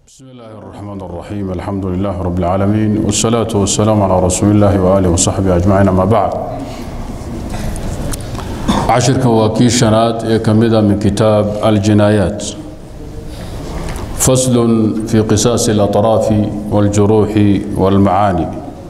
بسم الله الرحمن الرحيم الحمد لله رب العالمين والصلاة والسلام على رسول الله وآله وصحبه أجمعين أما بعد عشر كواكي شنات كمدة من كتاب الجنايات فصل في قصاص الأطراف والجروح والمعاني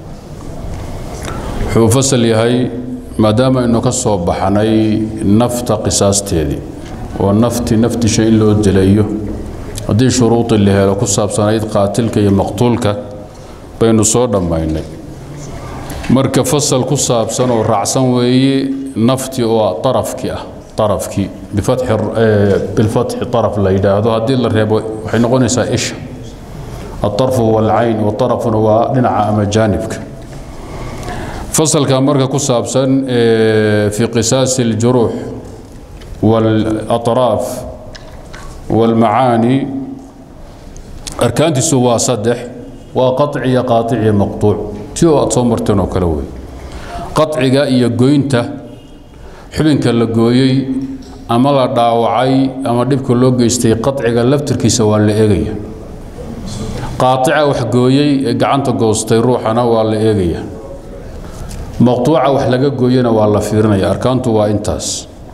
wuxuu fasal yahay maadaama aynu ka soo baxnay nafta qisaasteedii oo nafti naftisha in loo dilayo haddii shuruudii la helo ku saabsanayd qaatilka iyo maqtuulka baynu soo dhammaynay marka fasal ku saabsan oo raacsan weeye nafti oo arafkii ah arafkii bilfatxi araf la yidhaahdo haddii la reebo waxay noqonaysaa isha aarfu huwa alcayn waarafuna waa dhinaca ama jaanibka fasalka marka ku saabsan fi qisaasi اljuruux wاlaطraaf wاlmacaani arkaantiisu waa saddex waa qaطciya qaaici maqطuuc ti oo aad soo marteen oo kale wey qaطciga iyo goynta xubinka la gooyey ama la dhaawacay ama dhibka loo geystay qaطciga laftirkiisa waa la eegaya qaaطica wax gooyey ee gacanta goostay ruuxana waa la eegaya maqtuuca wax laga gooyana waa la fiirinaya arkaantu waa intaas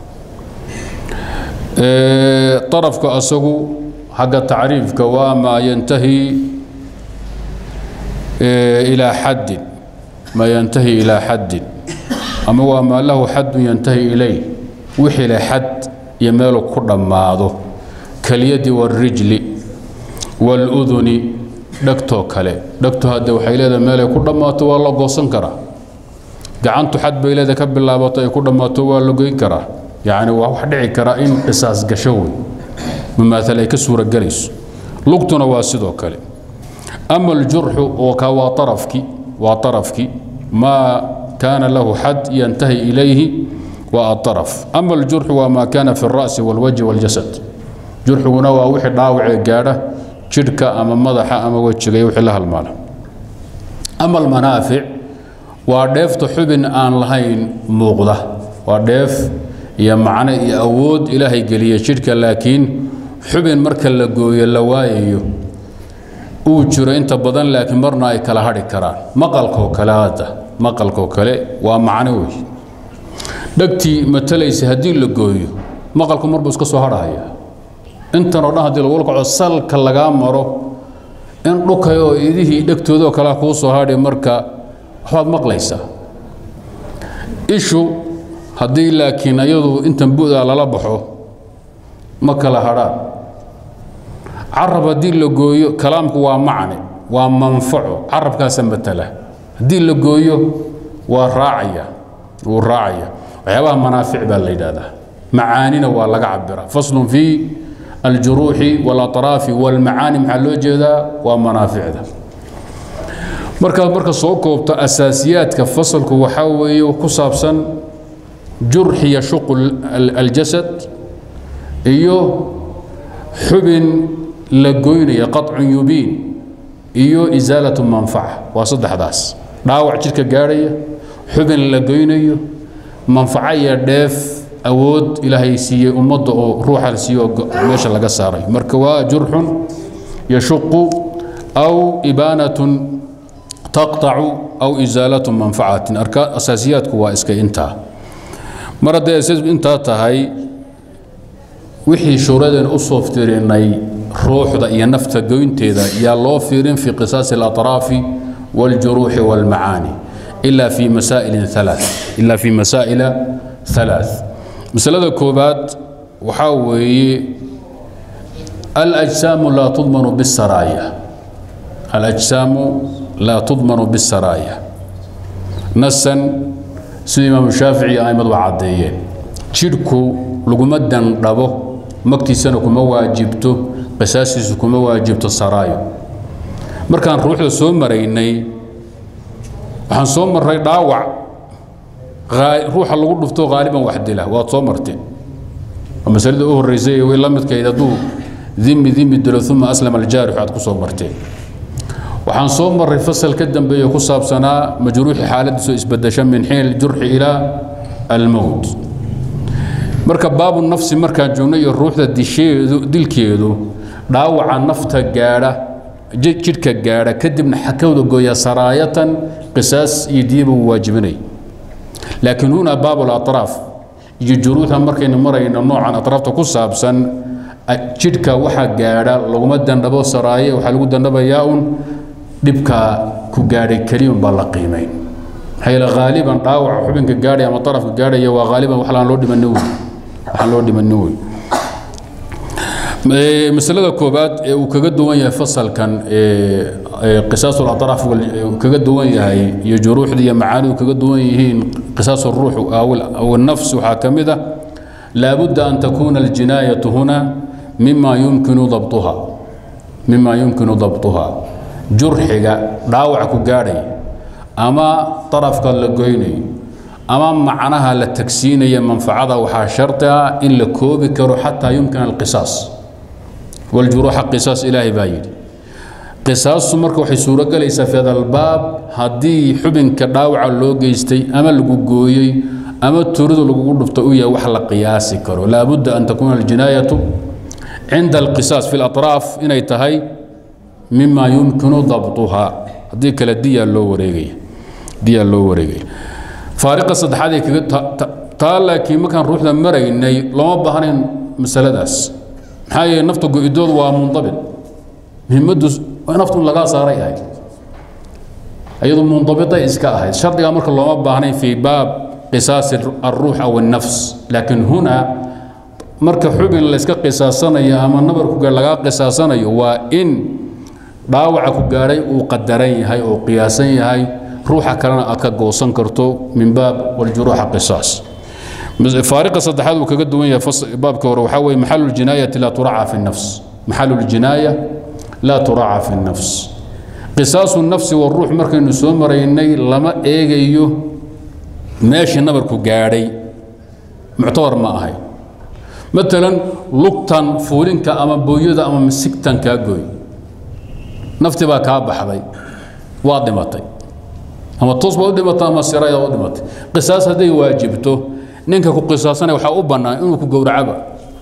arafka asagu xagga tacriifka waa maa yantahi ilaa xaddin maa yantahi ilaa xaddin ama waa maa lahu xaddun yantahi ilayh wixii le xad iyo meelu ku dhammaado kalyadi waarijli waaluduni dhegtoo kale dhegto hadde waxay leedahay meelay ku dhammaato waa la goosan karaa gacantu xad bay leeda ka bilaabato ay ku dhammaato waa la goyn karaa yacni waa wax dhici kara in qisaas gasho wey mumaaal ay ka suuragelayso lugtuna waa sidoo kale ama aljurxu oo ka waa arafki waa arafki maa kaana lahu xad yantahi ilayhi waa aaraf ama aljurxu waa maa kaana fi اra'si wاlwajhi wاljasad jurxiguna waa wixii dhaawacee gaadha jidhka ama madaxa ama wejiga iyo wixii la halmaala ama almanaafic waa dheefta xubin aan lahayn muuqda waa dheef iyo macno iyo awood ilaahay geliya jidhka laakiin xubin marka la gooyo la waayayo uu jiro inta badan laakiin marna ay kala hadhi karaan maqalkoo kale hadda maqalkoo kale waa macno wey dhegtii matalaysa haddii la gooyo maqalku marbuu iska soo hadhahaya intan oo dhan haddii lagu kaco salka lagaa maro in dhukay oo idihii dhegtoodoo kale kuu soo hadhi marka waxbaad maqlaysaa ishu haddii laakiin ayadu intan bu'daa lala baxo ma kala hadhaan carab haddii la gooyo kalaamku waa macne waa manfaco carabkaasa matala haddii la gooyo waa raacaya wuu raacaya waxyaabaha manaafic baa la yidhaahdaa macaanina waa laga cabira faslun fii aljuruuxi walaطraafi wاlmacaani maxaa loo jeedaa waa manaaficda markaad marka soo koobto asaasiyaadka fasalku waxaa weeye ku saabsan jurxi yashuqu aljasad iyo xubin la goynaya qaطcun yubiin iyo isaalatu manfaca waa saddexdaas dhaawac jidhka gaadhaya xubin la goynayo manfaco iyo dheef awood ilaahay siiyey ummadda oo ruuxa la siiye oo meesha laga saaray marka waa jurxun yashuqu aw ibaanatun taqطacu aw isaalatu manfacatin asaasiyaadku waa iska intaa mar hadday intaa tahay wixii shuuradeen u soo firinay ruuxda iyo nafta goynteeda yaa loo fiirin fi qisaasi اlaطraafi wاljuruuxi wاlmacaani ila fi masaa'ilin alaa ila fi masaa'ila halaaث masalada koobaad waxaa weeye alأjsaamu laa tudmanu bالsaraaya alأjsaamu laa tudmanu bisaraaya nasan sida imaamu shaafici aimadu waa caddeeyeen jidhku laguma dandhabo magtiisana kuma waajibto qisaastiisu kuma waajibto saraayo markaan ruuxda soo maraynay waxaan soo marray dhaawac ruuxa lagu dhufto haaliban wax dila waad soo marteen waa masalada u horreysay way la midkayd hadduu dimi dimi dilo uma aslama aljaarix aad ku soo marteen waxaan soo maray fasal ka dambeeyo ku saabsanaa majruuxi xaaladiisoo isbadasha min xiin aljurxi ilaa almowt marka baabu nafsi markaan joogno iyo ruuxda disheedu dilkeedu dhaawaca nafta gaadha jidhka gaadha kadibna xakawda gooya saraayatan qisaas iyo diyaba uu waajibinay laakiin huna baab alatraaf iyo juruuxa markaynu marayno noocan atraafta ku saabsan jidhka waxaa gaadha laguma dandhabo saraaye waxaa lagu dandhabayaa un dhibka ku gaadhay keliyun baa la qiimayn maxaa yeele haaliban dhaawaca xubinka gaadhaya ama darafka gaadhaya waa haaliban wax laan loo dhimanin wey waxaan loo dhimanin wey masalada koobaad ee uu kaga duwan yahay fasalkan qisaas اlaطraaf kaga duwan yahay iyo juruuxda iyo macaanidu kaga duwan yihiin qisaas الruux aw الnafs waxaa ka mid ah laabudda an takuna اljinaayaة huna mima yumkinu dabطuha mima yumkinu dabطuha jurxiga dhaawac ku gaadhay ama darafka la goynayo ama macnaha la tagsiinaya manfacada waxaa shardi ah in la koobi karo xataa yumkina alqisaas والجروح قصاص إلهي بايد قصاص مركه waxay suuro galaysaa fi hadal baab hadii xubinka dhaawaca loo geystay ama lagu gooyay ama turidu lagu dhufto uu yahay wax la qiyaasi karo la budda an takuna aljinayatu عند القصاص في الأطراف inay tahay مما يمكن ضبطها hadii kala diya loo wareegay diya loo wareegay faariqa saddexaad ee kaga taa laakiin markaan ruuxda maraynay lama baahnayn masaladaas maxaa yeele nafta go-idoodu waa mundabit muhimaddu naftu in lagaa saaray ahayd iyadu mundabitay iska ahayd shardigaa marka looma baahnayn fii baab qisaasi alruux aw annafs laakiin huna marka xubin layska qisaasanayo ama nabarku lagaa qisaasanayo waa in dhaawaca ku gaadhay uu qadaran yahay oo qiyaasan yahay ruuxa kalena aad ka goosan karto min baab waljuruuxa qisaas فارق صدحات وكجد وين باب كور وحوي محل الجناية لا تراعى في النفس محل الجناية لا تراعى في النفس قصاص النفس والروح مركن نسوم مريني لما ايجيو ماشي نبركو قاري معتبر ما هي مثلا لقطن فولنك اما بويدا اما مسكتن كاغوي نفتي با كابخدي وادمتي اما تصبح ودمتي اما سرايا ودمتي قصاص هذه واجبته ninka ku qisaasanaya waxaa u bannaan inuu ku gowracaba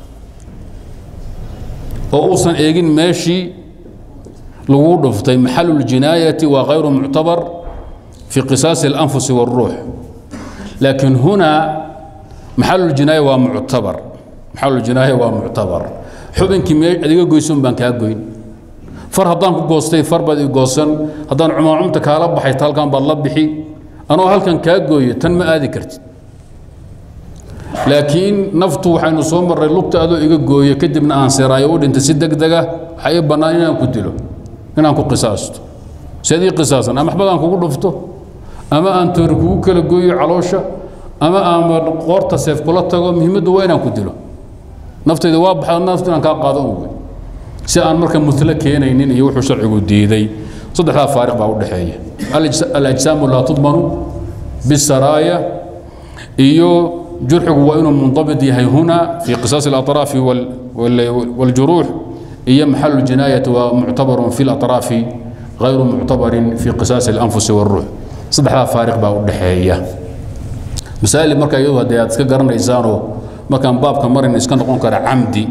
oo uusan eegin meeshii lagu dhuftay maxalu ljinaayati waa hayru muctabar fi qisaasi اlanfusi wاlruux laakiin hunaa maxalu ljinaaya waa muctabar maxalu ljinaaya waa muctabar xubinkii mee adiga goyson baan kaa goyn far haddaan ku goostay far baad i goosan haddaan cumaacumta kaala baxay halkan baad la bixi anoo halkan kaa gooyo tan ma aadi kartid laakiin naftu waxaynu soo marray lugta adoo iga gooyo kadibna aan siraayo u dhintay si deg dega waxaa ii bannaan inaan ku dilo inaan ku qisaasto seed ii qisaasan ama waxbad aan kugu dhufto ama aan toori kugu kala gooyo caloosha ama aan qoorta seef kula tago muhiimaddu waa inaan ku dilo naftayda waa baxda naftu inaan kaa qaado uwe si aan marka mutlo keenaynin iyo wuxuu sharcigu diiday saddexdaa faariq baa u dhexeeya alajsaamu laa tudmanu bisaraaya iyo جرحه وإنه منضبط يهي هنا في قصاص الأطراف وال وال والجروح هي محل الجناية ومعتبر في الأطراف غير معتبر في قصاص الأنفس والروح صدح فارق بقى الدحية مسائل مركا يوها دي أتسكى قرن إنسانو مكان باب كمرن إسكان نقول كرا عمدي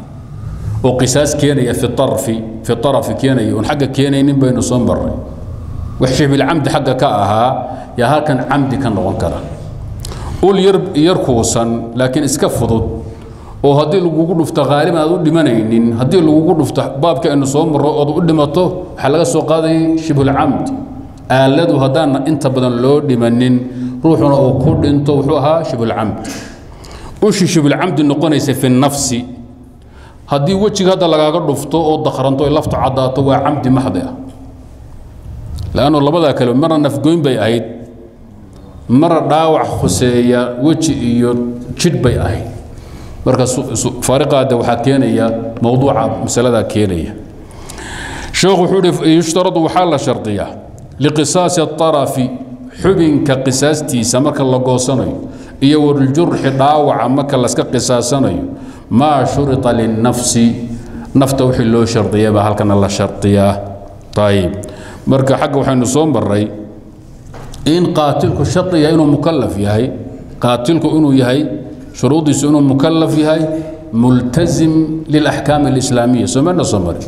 وقصاص كيني في الطرف في الطرف كيني ونحق كيني بين صنبر وحشي بالعمد حق كاها يا ها كان عمدي كان نقول كرا ul yar kuusan laakiin iska fudud oo haddii lagugu dhufto haaliban aad u dhimanaynin haddii lagugu dhufto baabka aynu soo marro ood u dhimato waxaa laga soo qaadayay shibhulcamd aaladu haddaan inta badan loo dhimanin ruuxuna uu ku dhinto wuxuu ahaa shibhulcamd ushi shibhulcamdi noqonaysa fi nafsi haddii wejiga hadda lagaaga dhufto oo dakranto ay laftu caddaato waa camdi maxdi ah laannu labadaa kale marna nafgoyn bay ahayd mara dhaawac khuseeya weji iyo jidh bay ahayd marka faariqaada waxaa keenaya mowduuca masaladaa keenaya sheekhu wuxuu ihi yushtaradu waxaa la shardiyaa liqisaasi الطarafi xubinka qisaastiisa marka la goosanayo iyo waljurxi dhaawaca marka laska qisaasanayo maa shurita linnafsi nafta wixii loo shardiyay baa halkana la shardiyaa ayib marka xagga waxaynu soo maray in qaatilku shardi yahay inuu mukalaf yahay qaatilku inuu yahay shuruudiisu inuu mukalaf yahay multazim lilaxkaam alislaamiya soomana soo mari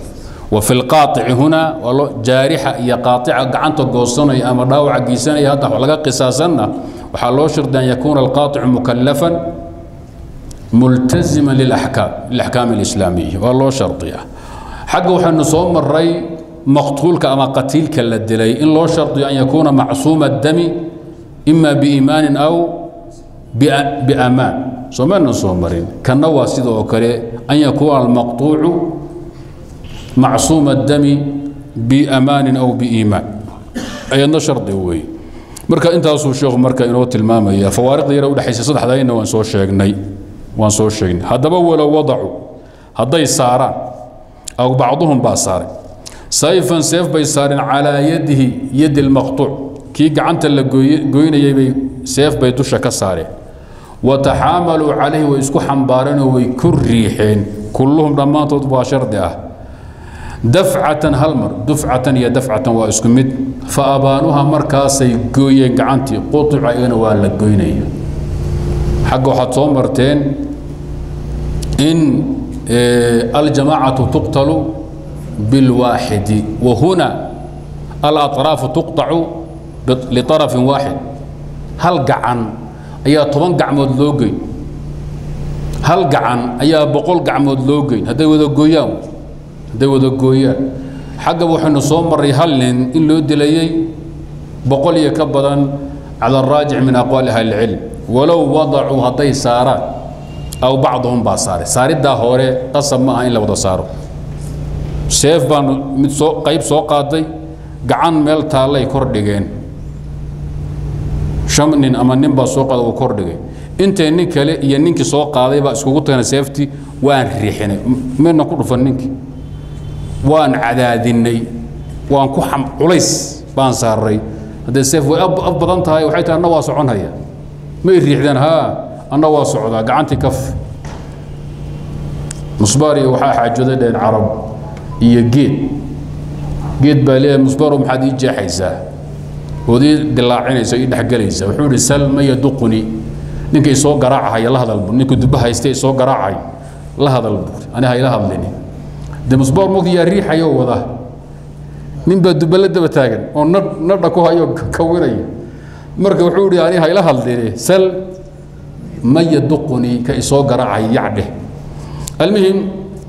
وفي القاطع هنا والله جارحة يا قاطعة قعنت قوصنا أما داوع قيسنا يا هذا ولا قصاصنا وحلو شرط أن يكون القاطع مكلفا ملتزما للأحكام الأحكام الإسلامية والله شرطية حق وحن صوم الري مقتولك أما قتيلك للدلي إن لو شرط أن يكون معصوم الدم إما بإيمان أو بأمان صومنا صومرين كان واسيد وكري أن يكون المقطوع معصوم الدم بأمان أو بإيمان أي شرط هوي marka intaasuu sheekhu marka inoo tilmaamaya fawaariqda yara udhexaysa saddexdayna waan soo sheegnay waan soo sheegnay haddaba walow wadacu hadday saaraan aw bacduhum baa saaray sayfan seef bay saareen calaa yadihi yadi lmaqtuuc kii gacanta la goynayay bay seef bay dusha ka saareen wataxaamaluu calayhi way isku xambaareenoo way ku riixeen kulluhum dhammaantood waa shardi ah dafcatan hal mar dufcatan iyo dafcatan waa isku mid fa abaanuha markaasay gooyeen gacantii qutica iyana waa la goynaya xagga waxaad soo marteen in aljamaacatu tuqtalu bilwaaxidi wahuna alaطraafu tuqtacu liطarafin waaxid hal gacan ayaa toban gacmood loo geyn hal gacan ayaa boqol gacmood loo geyn hadday wada gooyaan hadday wada gooyaan xagga waxaynu soo marray hal nin in loo dilayey boqol iyo ka badan cala araajic min aqwaali ahli ilcilm walow wadacuu hadday saaraan aw bacduhum baa saaray saariddaa hore qasab ma aha in la wada saaro seef baanu mid soo qayb soo qaaday gacan meel taallay kor dhigeen shan nin ama nin baa soo qaada uu kor dhigay intay nin kale iyo ninkii soo qaaday baa iskugu tagana seeftii waan riixinay meedna ku dhufan ninkii waan cadaadinay waan ku culays baan saaray haddee seef way ab badan tahay waxay tahay anna waa soconhaya may riixdeen haa anna waa socdaa gacantii kaf musbaariyo waxaa xaajooday dheen carab iyo geed geed baa leeyahay musbaaro maxaad ii jeexaysaa ood ii dilaacinaysa ii dhexgelaysa wuxuu idhi salma yaduquni ninka isoo garaacahaya la hadal bu ninka dubba haysta isoo garaacay la hadal buuri ani hayla hadlini dee musbaar mogta yaa riixayoo wada nin baa dubba la daba taagan oo nadh nadha ku hayo kawinaya marka wuxuu idhi ani hayla hadlini sal ma yaduquni ka isoo garaacay yacdheh almuhim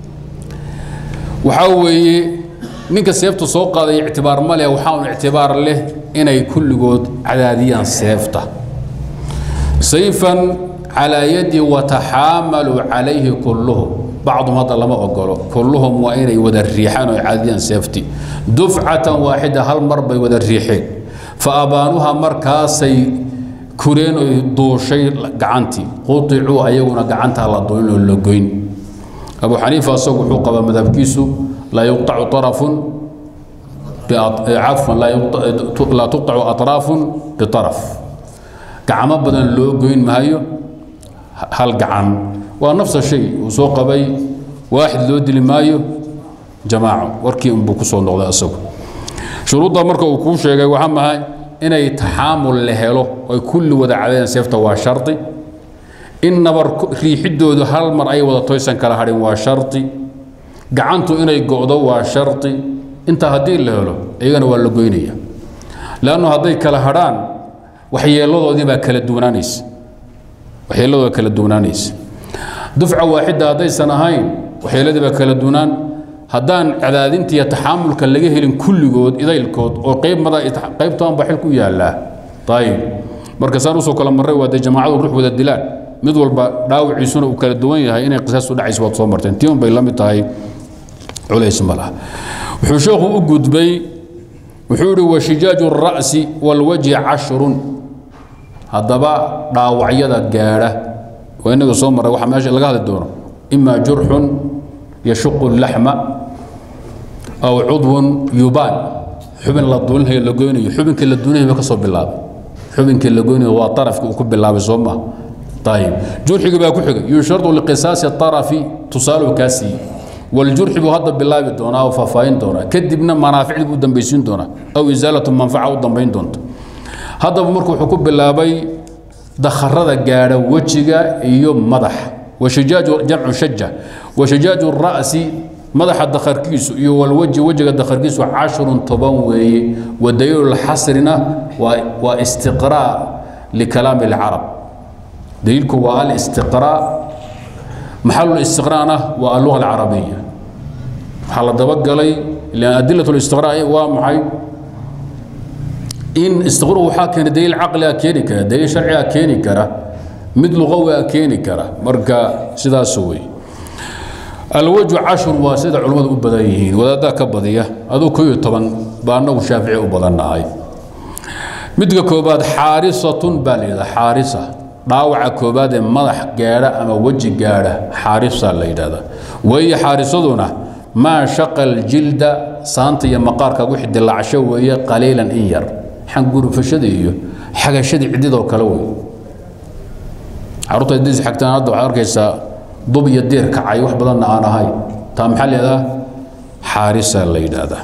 waxaa weeye ninka seefta soo qaaday ictibaar ma leh waxaa un ictibaar leh inay kulligood cadaadiyaan seefta sayfan calaa yadi wataxaamaluu calayhi kulluhum bacdum hadda lama ogolo kulluhum waa inay wada riixaan oo cadaadiyaan seefti dufcatan waaxida hal mar bay wada riixeen fa abaanuha markaasay kureen oy duushay gacantii quicuu ayaguna gacantaa la duulin oo la goyn abu xaniifa asagu wuxuu qabaa madhabkiisu laa yuqtacu طarafun cafwan laa tuqtacu aطraafun biطaraf gacmo badan loo goyn maayo hal gacan waa nafsa shay uu soo qabay waaxid loo dili maayo jamaaco warkii unbuu ku soo noqday asagu shuruudda marka uu kuu sheegay waxaa mahay inay taxaamul la helo oy kulli wada cadeen seefta waa shardi in nabar riixidoodu hal mar ay wada toysan kala hadhin waa shardi gacantu inay go'do waa shardi intaa haddii la helo iyagana waa la goynaya leannu hadday kala hadhaan waxyeeladoodii baa kala duwanaanaysa waxyeeladooda kala duwanaanaysa dufca waaxidda haddaysan ahayn waxyeeladii baa kala duwanaan haddaan cadaadinta iyo taxaamulka laga helin kulligood idaylkood oo qayb mada qaybtaan baa xil ku yaallaa ayib marka saan usoo kala marray waa dee jamaacadu ruux wada dilaan mid walba dhaawiciisuna uu kala duwan yahay inay qisaastu dhacaysa waad soo marteen tii un bay la mid tahay culays ma laha wuxuu sheekhu u gudbay wuxuu ihi washijaaju الra'si wاlwajhi cashrun haddaba dhaawacyada gaadha waa inaga soo marray waxa meesha laga hadli doono ima jurxun yashuqu laxma aw cudwun yubaan xubin la duulinayo la goynayo xubinkii la duulinayo ka soo bilaabay xubinkii la goynayo waa tarafki uu ku bilaabay soo maha ayib jurxigii baa ku xigay yushardu liqisaasi طarafi tusaaluhu kaa siiyey waljurxi buu hadda bilaabi doonaa oo faahfaahin doonaa kadibna manaaficdii buu dambaysiin doonaa aw isaalatu manfaca u dambayn doonta haddaba marku wuxuu ku bilaabay dakharada gaadha wejiga iyo madaxa washijaaju jamcu shaja washijaaju ra'si madaxa dakharkiisu iyo walweji wejiga dakharkiisu cashrun toban weeye wa daliilu lxasrina waa waa istiqraa likalaami alcarab daliilku waa alistiqraa maxalu listiqraana waa alluga alcarabiya waxaa la dabagalay ilan adilat listiqraa waa maxay in istiqru waxaa keena daliil caqliga keeni kara daliil sharciga keeni kara mid luqawiga keeni kara marka sidaas wey alwaju cashur waa sida culimmadu u badan yihiin wadaaddaa ka badiya aduu ko iyo toban baa anagu shaafici u badannahay midka koobaad xaarisatun baa la yidhahda xaarisa dhaawaca koobaad ee madax gaadha ama weji gaadha xaarisa la yidhahda weeye xaarisaduna maa shaqa aljilda saanta iyo maqaarka wixii dilaacsho weeye qaliilan in yar xangurufashadii iyo xagashadii ciddidoo kale wey carruurta haddiis xagtaan hadda waxaad arkaysaa dub iyo diir kacay wax badanna aan ahay taa maxaa leedaha xaarisa la yidhaahdaa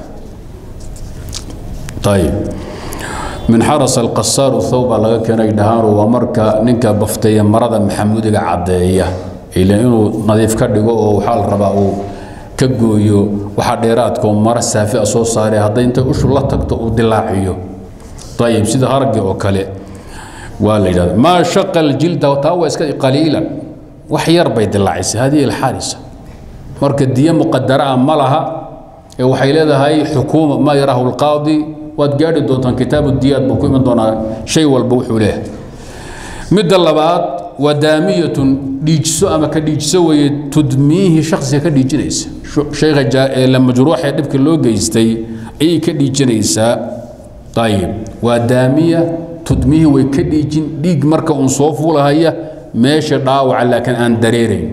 ayib min xaras alqasaaru thawba laga keenay dhahaanu waa marka ninka bafteeya marada maxamuudiga caddeeya ila inuu nadiif ka dhigo oo waxaa la rabaa uu ka gooyo waxaa dheeraadka oo mara saafi a soo saaree hadday intay ushu la tagto uu dilaaciyo ayib sida haragii oo kale waa la yidhahda maa shaqa aljilda taa waa iska qaliilan wax yar bay dilaacisay hadihi alxaarisa marka diye muqadara ah ma laha ee waxay leedahay xukuuma maa yaraahu alqaadi waad gaadhi doontaan kitaabu diyaad buu ku iman doonaa shay walba wuxuu leeyahay midda labaad waa daamiyatun dhiijiso ama ka dhiijiso weeye tudmiihi shaksiga ka dhiijinaysa shayga la majruux ee dhibka loo geystay ayay ka dhiijinaysaa ayib waa daamiya tudmiihi way ka dhiijin dhiig marka uun soo fuulahaya meesha dhaawaca laakiin aan dareerayn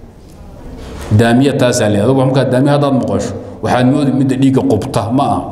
daamiya taasaa le adugu markaa daamiya haddaad maqasho waxaad moodi midda dhiigga qubta ma aha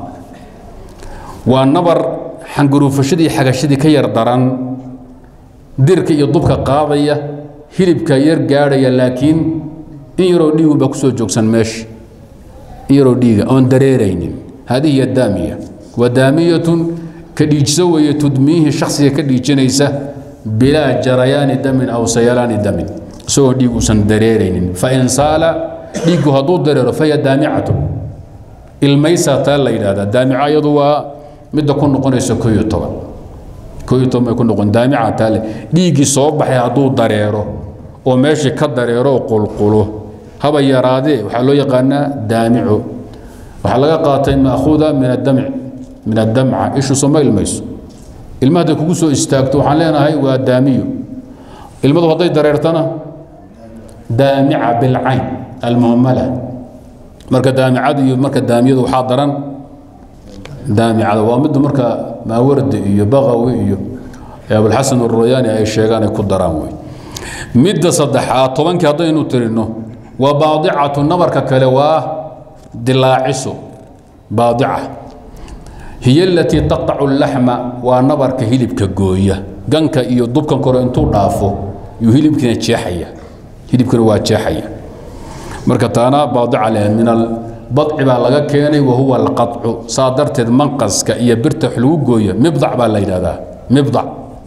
waa nabar xangaruufashadii xagashadii ka yar daran dirka iyo dubka qaadaya hilibka yar gaadhaya laakiin in yaroo dhiigun baa kusoo joogsan meesha in yaroo dhiiga oon dareeraynin hadihi hiya daamiya waa daamiyatun ka dhiijso weeye tudmiihi shaksiga ka dhiijinaysa bilaa jarayaani damin aw sayalaani damin isagoo dhiig uusan dareeraynin fain saala dhiiggu hadduu dareero fahiya daamicatun ilmaysaa taa la yidhahdaa daamica iyadu waa midda ku noqonaysa ko iyo toban ko iyo toban bay ku noqon daamica taa le dhiiggii soo baxay hadduu dareero oo meeshii ka dareero oo qulqulo haba yaraadee waxaa loo yaqaanaa daamico waxaa laga qaatay maakuuda min adamc min addamca ishu soo ma ilmayso ilma hadday kugu soo istaagto waxaan leenahay waa daamiyo ilmadu hadday dareertana daamica bilcayn almuhmala marka daamicada iyo marka daamiyadu waxaa daran daamicada waa midda marka maawardi iyo baqawi iyo abulxasan uroyaani ay sheegaan ay ku daraan wey midda saddexaad tobankii haddaynu tirino waa baadicatu nabarka kale waa dilaaciso baadica hiy alatii taqطacu اlaxma waa nabarka hilibka gooya ganka iyo dubkan kore intuu dhaafo yuu hilibkiina jeexaya hilibkina waa jeexaya marka taana baadica leh min albadci baa laga keenay wahuwa alqaطcu saa darteed manqaska iyo birta wax lagu gooya mibdac baa la yidhahdaa mibdac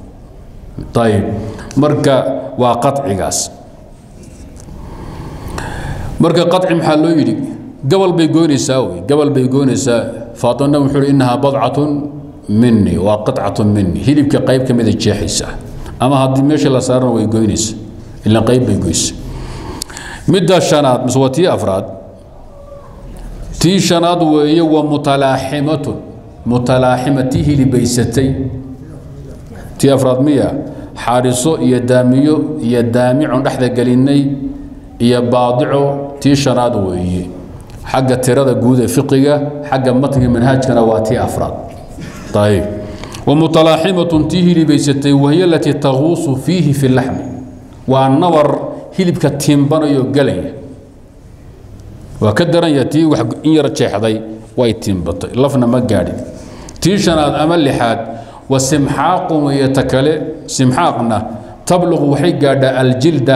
ayib marka waa qacigaas marka qaci maxaa loo yidhi gabal bay goynaysaa wey gabal bay goynaysaa faatimna wuxuu hi innahaa badcatun minii waa qicatun minii hilibka qayb ka mida jeexaysa ama haddii meesha la saarana way goynaysa ila qayb bay goysa midda shanaad mise waa tii afraad tii shanaad weeye waa mutalaaximatun mutalaaxima tii hilibaysatay tii afraad miya xaariso iyo daamiyo iyo daamicon dhexda gelinay iyo baadico tii shanaad weeye xagga tirada guud ee fiqiga xagga matniga manhaajkana waa tii afraad ayib wamutalaaximatun tii hilibaysatay wahiy alatii taguusu fiihi fi laxmi waa nabar hilibka tiimbanayo gelaya waa ka daranya tii wax in yar jeexday way tiimbatay lafna ma gaadhin tii shanaad ama lixaad wa simxaaqun iyo ta kale simxaaqna tabluqu waxay gaadhaa aljilda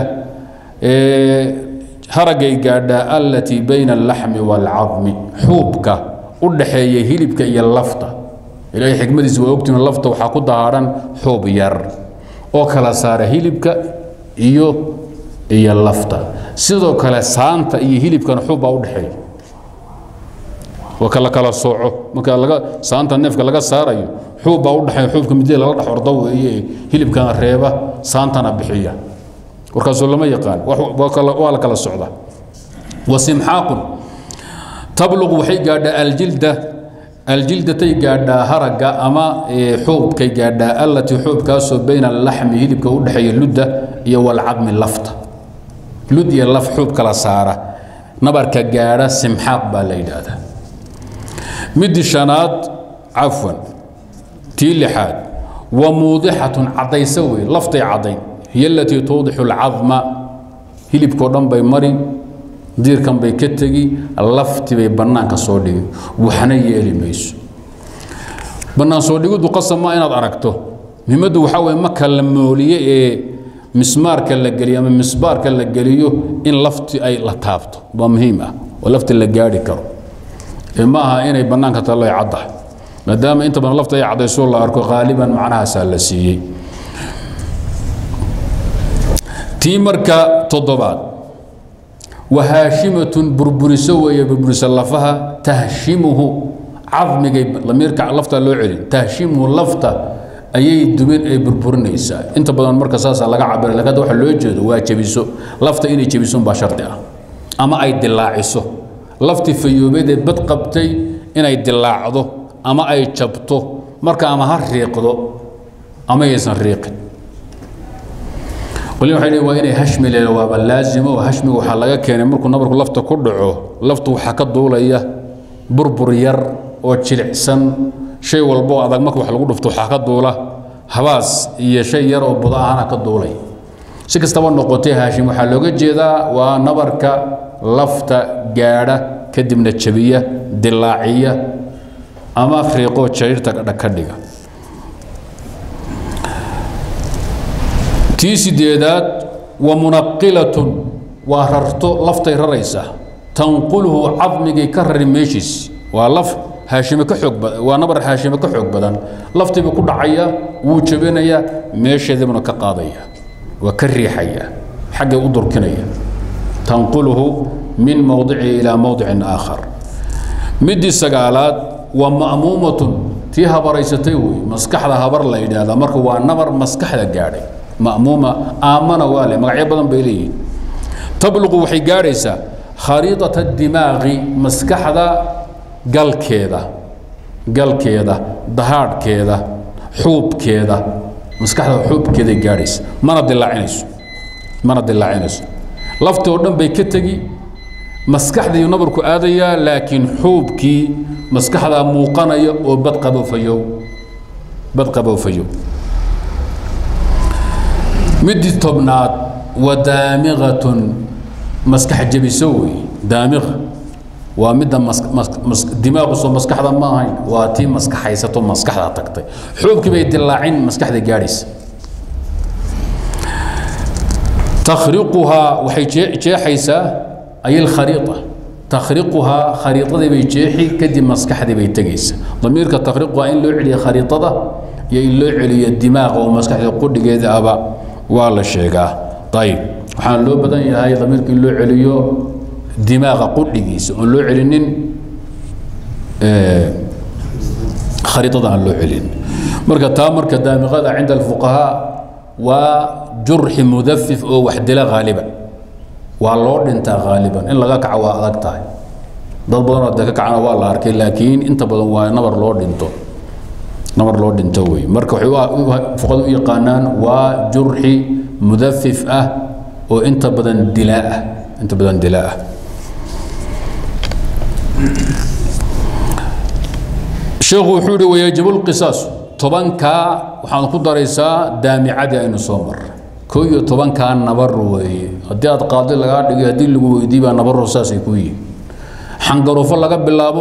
haragay gaadhaa allatii bayna allaxmi waalcadmi xuubka u dhaxeeya hilibka iyo lafta ilaahay xikmadiisa waa ogtiin lafta waxaa ku dahaadhan xuub yar oo kala saara hilibka iyo iyo lafta sidoo kale saanta iyo hilibkana xuub baa u dhexeeya waa kala kala sooco marka laga saanta neefka laga saarayo xuub baa u dhexeeya xuubka midida lala dhex ordo weeye hilibkana reeba saantana bixiya warkaasoo lama yaqaan waa la kala socda wasimxaaqun tabluq waxay gaadhaa aljilda aljildatay gaadhaa haragga ama xuubkay gaadhaa allatii xuubkaasoo bayna alaxmi hilibka u dhexeeya ludda iyo walcadmi lafta lud iyo laf xuub kala saara nabarka gaadha simxaaq baa la yidhaahdaa midii shanaad cafwan tii lixaad wa muudixatun caddayso wey laftay caddayn hiy alatii tuudixu alcadma hilibkao dhan bay mari diirkan bay ka tegi lafti bay bannaanka soo dhigi waxna yeeli mayso bannaan soo dhigiddu qasab maa inaad aragto muhimaddu waxaa weye marka la mooliye ee mismaarka la geliyo ama misbaarka la geliyo in lafti ay la taabto waa muhiim ah oo lafti la gaadhi karo ee ma aha inay bannaanka tallo ay caddahay maadaama inta badan lafta ay caddayso la arko qaaliban macnahaasaa la siiyey tii marka toddobaad wahaashimatun burburiso weeye burburisa lafaha tahshimuhu cadmigay lamiirka lafta loo celin tahshimuhu lafta ayay dubin ay burburinaysaa inta badan marka saasaa laga cabira lakin hadda waxa loo jeedo waa jebiso lafta inay jebiso baa shardi ah ama ay dilaaciso laftii fayoobeed ee bad qabtay inay dilaacdo ama ay jabto marka ama ha riiqdo ama yaysan riiqin qolin waxay leeyihin waa inay hashmi leedo waaba laazimo oo hashmiga waxaa laga keenay markuu nabarku lafta ku dhaco laftu waxaa ka duulaya burbur yar oo jilicsan shay walba oo adag marka wax lagu dhufto waxaa ka duula habaas iyo shay yar oo budo ahana ka duulay si kastaba noqotay haashim waxaa looga jeedaa waa nabarka lafta gaadha kadibna jabiya dilaaciya ama riiqoo jariirta ka dhiga tii sideedaad wa munaqilatun waa rarto laftay raraysa tanqulhu cadmigay ka rari meeshiis waa laf haashime ka xoog badan waa nabar haashime ka xoog badan laftiibuu ku dhacaya wuu jabinayaa meesheedibuna ka qaadaya waa ka riixaya xaggay u durkinaya tanqulhu min mowdici ilaa mowdicin aakhar midii sagaalaad waa ma'muumatun tii habaraysatay wey maskaxda habar la yidhaahdaa marka waa nabar maskaxda gaadhay ma'muuma aamana waa le magacyo badan bay leeyihiin tabluqu waxay gaadhaysaa khariidata dimaaqi maskaxda galkeeda galkeeda dahaadhkeeda xuubkeeda maskaxda xuubkeeday gaadhaysa mana dilaacinayso mana dilaacinayso laftii oo dhan bay ka tegi maskaxdii nabarku aadayaa laakiin xuubkii maskaxdaa muuqanaya oo bad qaboofayow bad qaboofayow midii tobnaad wa daamiqatun maskax jebiso wey daamiqa waa midda dimaaquso maskaxda ma ahayn waa tii maskaxaysato maskaxda tagtay xuubkii bay dilaacin maskaxda gaadhaysa takhriquhaa waxay jeexaysaa ay alkhariiqa takhriquhaa khariiqadii bay jeexi kadib maskaxdii bay tegaysa damiirka takhriquhaa in loo celiyo khariiqada iyo in loo celiyo dimaaqa oo maskaxda qudhigeeda aba waa la sheegaa ayib waxaan loo badan yahay damiirka in loo celiyo dimaaqa qudhigiisa oon loo celinin khariidada aan loo celin marka taa marka daamiqada cinda alfuqahaa waa jurxi mudafif oo wax dila haaliban waa loo dhintaa haaliban in laga kaco waa adag tahay dad badanoo de ka kacana waa la arkay laakiin inta badan waa nabar loo dhinto nabar loo dhinto wey marka waxay fuqada u yaqaanaan waa jurxi mudafif ah oo inta badan dilaa ah inta badan dilaa ah sheekhu wuxuu yihi wayajibu lqisaasu tobankaa waxaad ku daraysaa daamicadii aynu soo marray koo iyo tobankaa nabar weeye haddii aad qaadi lagaa dhigay haddii lagu weydiiy baa nabaro saasay ku yihiin xangaruufo laga bilaabo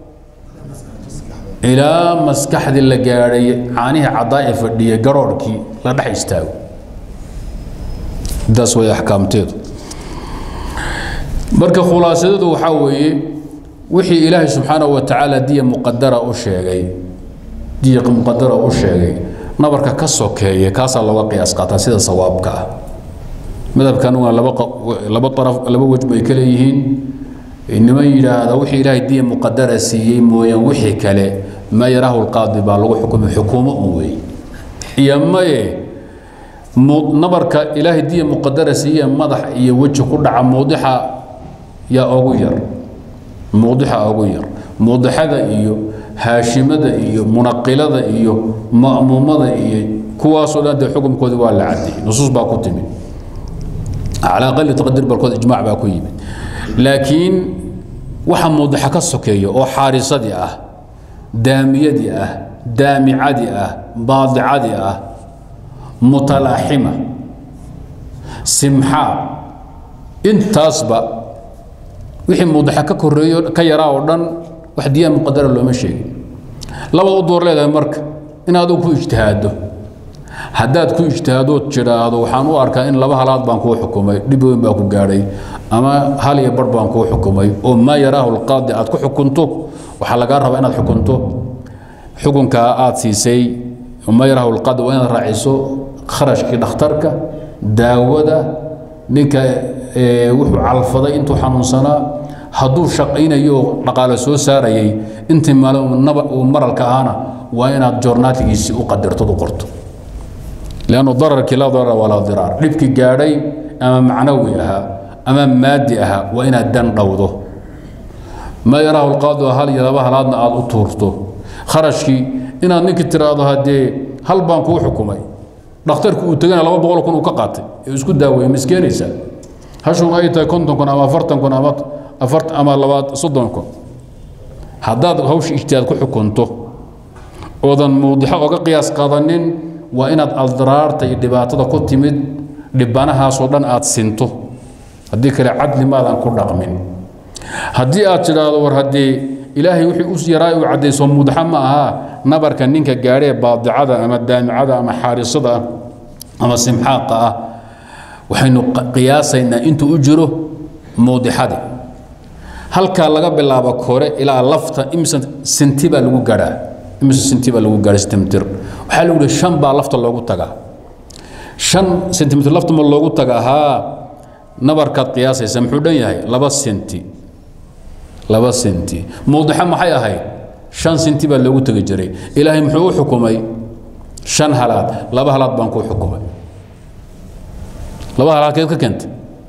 ilaa maskaxdii la gaadhay caanihii caddaa ee fadhiyay garoorhkii la dhex istaago intaas way axkaamteedu marka khulaasadeedu waxaa weeye wixii ilaahay subxaanahu wa tacaala diya muqadara u sheegay diya muqadara u sheegay nabarka ka sokeeya kaasaa looga qiyaas qaataa sida sawaabka ah madhabkan waa laba laba araf laba wej bay ka leeyihiin niman yidhaahda wixii ilaahay diya muqadara siiyey mooyaan wixii kale ma yaraahu lqaadi baa lagu xukumay xukuumo un weeye iyo maye nabarka ilaahay diya muqadara siiye madax iyo weji ku dhaca muudixa yaa ugu yar muudixa ugu yar muudixada iyo haashimada iyo munaqilada iyo ma'muumada iyo kuwaasoo dhan dee xukumkoodii waa la caddeeyey nusuus baa ku timid calaa aqali taqdiir barkood ijmaac baa ku yimid laakiin waxa muudixa ka sokeeya oo xaarisadii ah daamiyadii ah daamicadii ah baadicadii ah mutalaaxima simxaa intaasba wixii muudixa ka koreeyo ka yaraa oo dhan wax diyaa muqadara looma sheegin labad u door leedahay marka in adigu ku ijtihaado haddaad ku ijtihaadood jidhaahdo waxaan u arkaa in laba halaad baan kuu xukumay dhib weyn baa ku gaadhay ama hal iyo bar baan kuu xukumay oo maa yaraahu lqaadi aad ku xukunto waxaa lagaa rabaa inaad xukunto xukunkaa aad siisay maa yaraahu lqaadi waa inaad raaciso kharashkii dhakhtarka daawada ninka wuxuu calfaday intuu xanuunsanaa hadduu shaqaynayo oo dhaqaale soo saarayay intii maalin uu maralka ahaana waa inaad joornaatigiisii u qadirtod u qorto lannu dararkii laa darara walaa diraar dhibkii gaadhay ama macnawi ahaa ama maadi ahaa waa inaad dan dhowdo ma yaraahu lqaadu hal iyo laba halaadna aad u tuurto kharashkii inaad ninkii tiraahdo haddee hal baan kuu xukumay dhakhtarku uu tegana laba boqol kun uu ka qaatay ee isku daaweeye miskeenaysaa hashun ay tahay konton kun ama afartan kun ama afart ama labaad soddon kun haddaad hawsha ijtihaad ku xukunto oodan muudixo oga qiyaas qaadanin waa inaad aldraarta iyo dhibaatada ku timid dhibanahaasoo dhan aad sinto haddii kale cadli maadan ku dhaqmin haddii aad tidhaahdo war haddii ilaahay wixii u yaraa uu caddayso mudaxa ma ahaa nabarka ninka gaadhee baadicada ama daamicada ama xaarisada ah ama simxaaqa ah waxaynu qiyaasaynaa intuu u jiro muudixadii halkaa laga bilaabo kore ilaa lafta imisa sinti baa lagu gaadhaa imisa sinti baa lagu gaadha sentimitir waxaa lagu yihi shan baa lafta loogu tagaa shan sentimitir lafta ma loogu tagaa haa nabarkaad qiyaasaysa muxuu dhan yahay laba senti laba senti muudixa maxay ahayd shan senti baa loogu tegi jiray ilaahay muxuu u xukumay shan halaad laba halaad baan kuu xukumay laba halaad keed ka keentay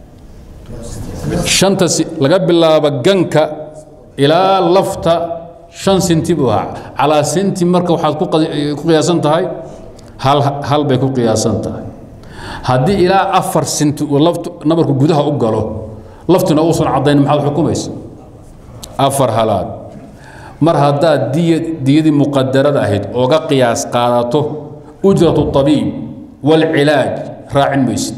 shanta laga bilaabo ganka ilaa lafta shan senti buu ahaa calaa senti marka waxaad ku qiyaasan tahay hal hal bay ku qiyaasan tahay haddii ilaa afar senti uu laftu nabarku gudaha u galo laftuna uusan caddayn maxaad xukumaysa afar halaad mar haddaad diya diyadii muqadarada ahayd ooga qiyaas qaadato ujratu abiib waalcilaaj raacin maysid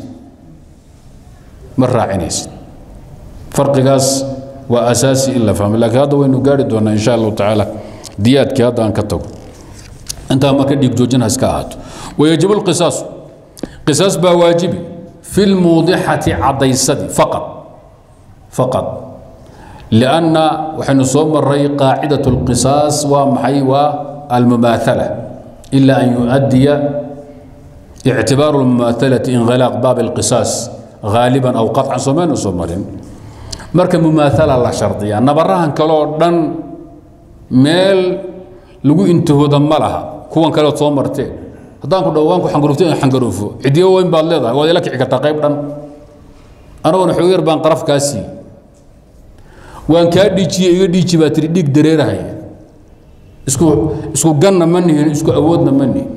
ma raacinaysid farqigaas waa asaasi in la fahmo laakiin hadda waynu gaari doonaa insha allahu tacaala diyaadkii hadda aan ka tago intaa marka dhiig joojin ha iska ahaato wayajibu lqisaasu qisaas baa waajibi fi lmuudixati caddaysadii faqad faqad lianna waxaynu soo maray qaacidat lqisaas waa maxay waa almumaahala ila an yuaddiya ictibaaru lmumaahalati inqilaaq baab alqisaas غaaliban aw qaطcan soomaynu soo marin marka mumaaala la shardiyaa nabarahan kale oo dhan meel lagu intihooda ma laha kuwan kaleod soo marteen haddaan ku dhawaanku xangaruufto in xangaruufo cidiyo weyn baad leedahay waad ila kici kartaa qayb dhan anaguna xoog yar baan qaraf kaa siiyey waan kaa dhiijiye iga dhiiji baa tiri dhiig dareerahay isku isku ganna ma nihin isku awoodna ma nihin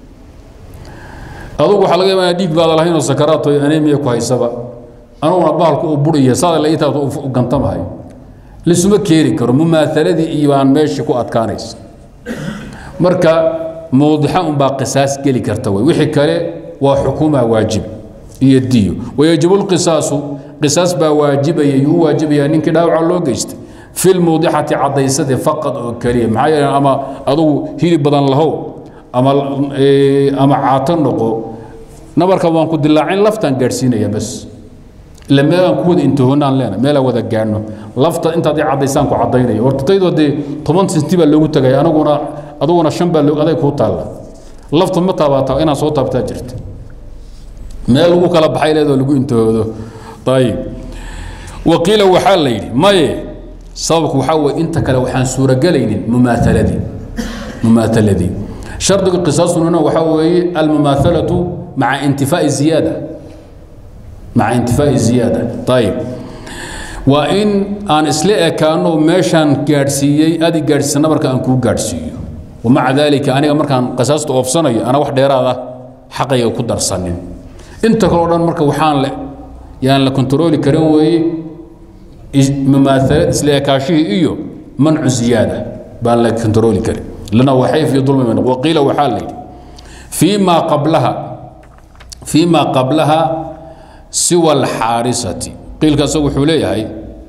adugu waxaa laga yaabaa dhiig baada lahayn oo sakaraat oo anemia ku haysaba anuguna bahalku uu buriya saada la itaa u gantamahay lisuma keeni karo mumaahaladii iyo baan meeshii ku adkaanaysa marka mawdixa unbaa qisaas geli karta wey wixii kale waa xukuma waajib iyo diyo wayajibu lqisaasu qisaas baa waajibaya yuu waajibayaa ninkii dhaawaca loo geystay fi lmawdixati caddaysadii faqad oo keliya maxaa yeele ama adugu hilib badan lahow ama ama caato noqo nabarka waan ku dilaacin laftaan gaadhsiinaya bas ila meelaan ku wada intahoonaan leena meelaan wada gaadhno lafta intaad i caddaysaan ku caddaynaya horta taydoo dee toban senti baa loogu tagay anaguna aduguna shan baa loo aday kuu taalla lafta ma taabaata inaad soo taabtaa jirta meel lagu kala baxay leedoo lagu intahoodo ayib waqiila waxaa la yidhi maye sababku waxaa weye inta kale waxaan suurogelaynin mumaahaladii mumaahaladii shardiga qisaastununa waxaa weeye almumaahalatu maca intifaa'i ziyaada maca intifaa'i ziyaada ayib waa in aan isla ekaano meeshaan gaadhsiiyey adi gaadhsiisa nabarka aan kuu gaadhsiiyo wamaca daalika aniga markaan qisaasta oofsanayo ana wax dheeraada xaqayga ku darsanin inta kaleo dhan marka waxaan le yaan la kontarooli karin weeye mumaahalad isla ekaashihii iyo mancu ziyaada baan la kontarooli karin lana waxay fi dulmi min waqiila waxaa la yidhi fii maa qablaha fii maa qablaha siwa alxaarisati qiilka isagu wuxuu leeyahay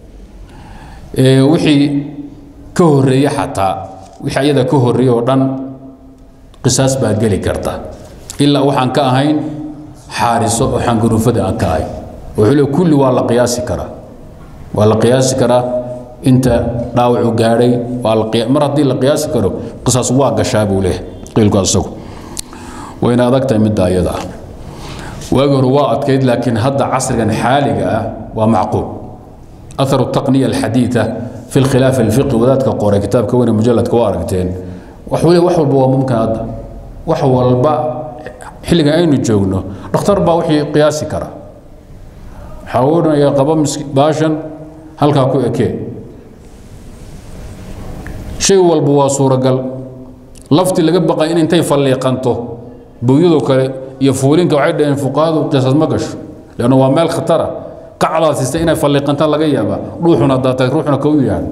wixii ka horeeye xataa wixii ayada ka horeeye oo dhan qisaas baa geli karta ilaa waxaan ka ahayn xaariso oo xangaruufada aan ka ahayn wuxuu leey kulli waa la qiyaasi karaa waa la qiyaasi karaa inta dhaawacu gaadhay waa la mar haddii la qiyaasi karo qisaas waa gashaa buu leeyahay qiilku isagu wayna adag tahay midda ayada ah waagi hore waa adkayd laakiin hadda casrigan xaaliga ah waa macquul أثر التقنية الحديثة في الخلاف الفقهي وذاتك قوري كتاب كوني مجلد كواركتين وحولي وحول بوا ممكن هذا وحول الباء حلقة أين جوجنو دكتور با وحي قياسي كرا حاولنا يا قبا باشا هل كاكو اكي شيء والبوا صورة قال لفتي اللي بقى إن انتي فليقنته بويدو كري يفولين كوعد انفقاد وقصص مقش لأنه هو مال خطره kacdaasista inay falliqantaan laga yaabaa dhuuxuna daatay ruuxuna kau yahay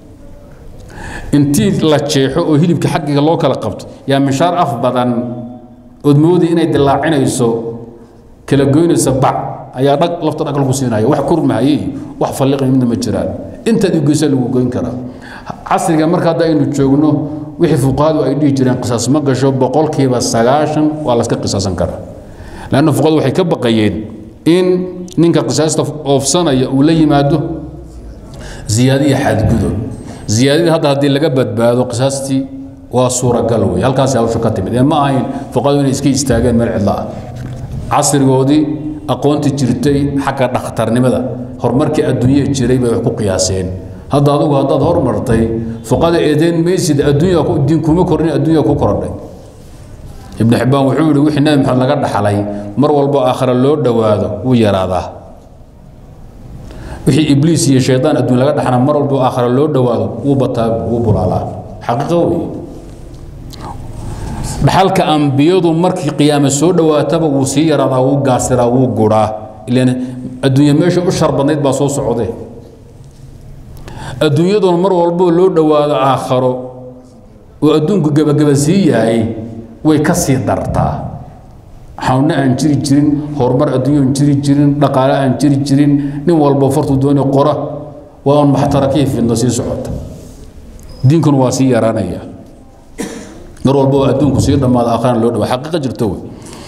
intii la jeexo oo hilibka xaggiga loo kala qabto yaa mishaar af badan ood moodi inay dilaacinayso kala goynaysa bac ayaa dhag lafta dhag lagu siinaya wax kurmahaye iyo wax falliqay midna ma jiraan intaad igeysa lagu goyn karaa casriga marka hadda aynu joogno wixii fuqahadu ay dhihi jireen qisaas ma gasho boqolkiiba sagaashan waa laska qisaasan karaa lanna fuqahadu waxay ka baqayeen in ninka qisaasta oofsanaya uu la yimaado ziyaadiya xadgudub ziyaadadii hadda haddii laga badbaado qisaastii waa suuragal wey halkaasi hawsha ka timid ee ma ahayn fuqadu inay iska istaageen meel cidla ah casrigoodii aqoontii jirtay xagga dhakhtarnimada horumarkii adduunya jiray bay wax ku qiyaaseen hadda adugu haddaad hormartay fuqada eedeyn maysid adduunya diin kuma kornin adduunya ku korodhay ibn xibbaan wuxuu yihi wixii nabi maxamed laga dhaxlay mar walbo aakhira loo dhowaado wuu yaraadaa wixii ibliis iyo shaydaan adduun laga dhaxna mar walbo aakhira loo dhowaado wuu bataa wuu bulaalaa xaqiiqo wey dhaxalka ambiyadu markii qiyaame soo dhowaataba wuu sii yaraadaa wuu gaasiraa wuu guraa ilan adduunya meesha u shar badnayd baa soo socde adduunyaduna mar walbo loo dhowaado aakharo oo adduunku gebageba sii yahay way ka sii dartaa xawne aan jiri jirin horumar adduunyo aan jiri jirin dhaqaale aan jiri jirin nin walba fartuu dooni qora waa un maxtarakii fidno sii socota diinkuna waa sii yaraanaya mar walba oo adduunku sii dhammaada aakhirana loo dhawa xaqiiqa jirto wey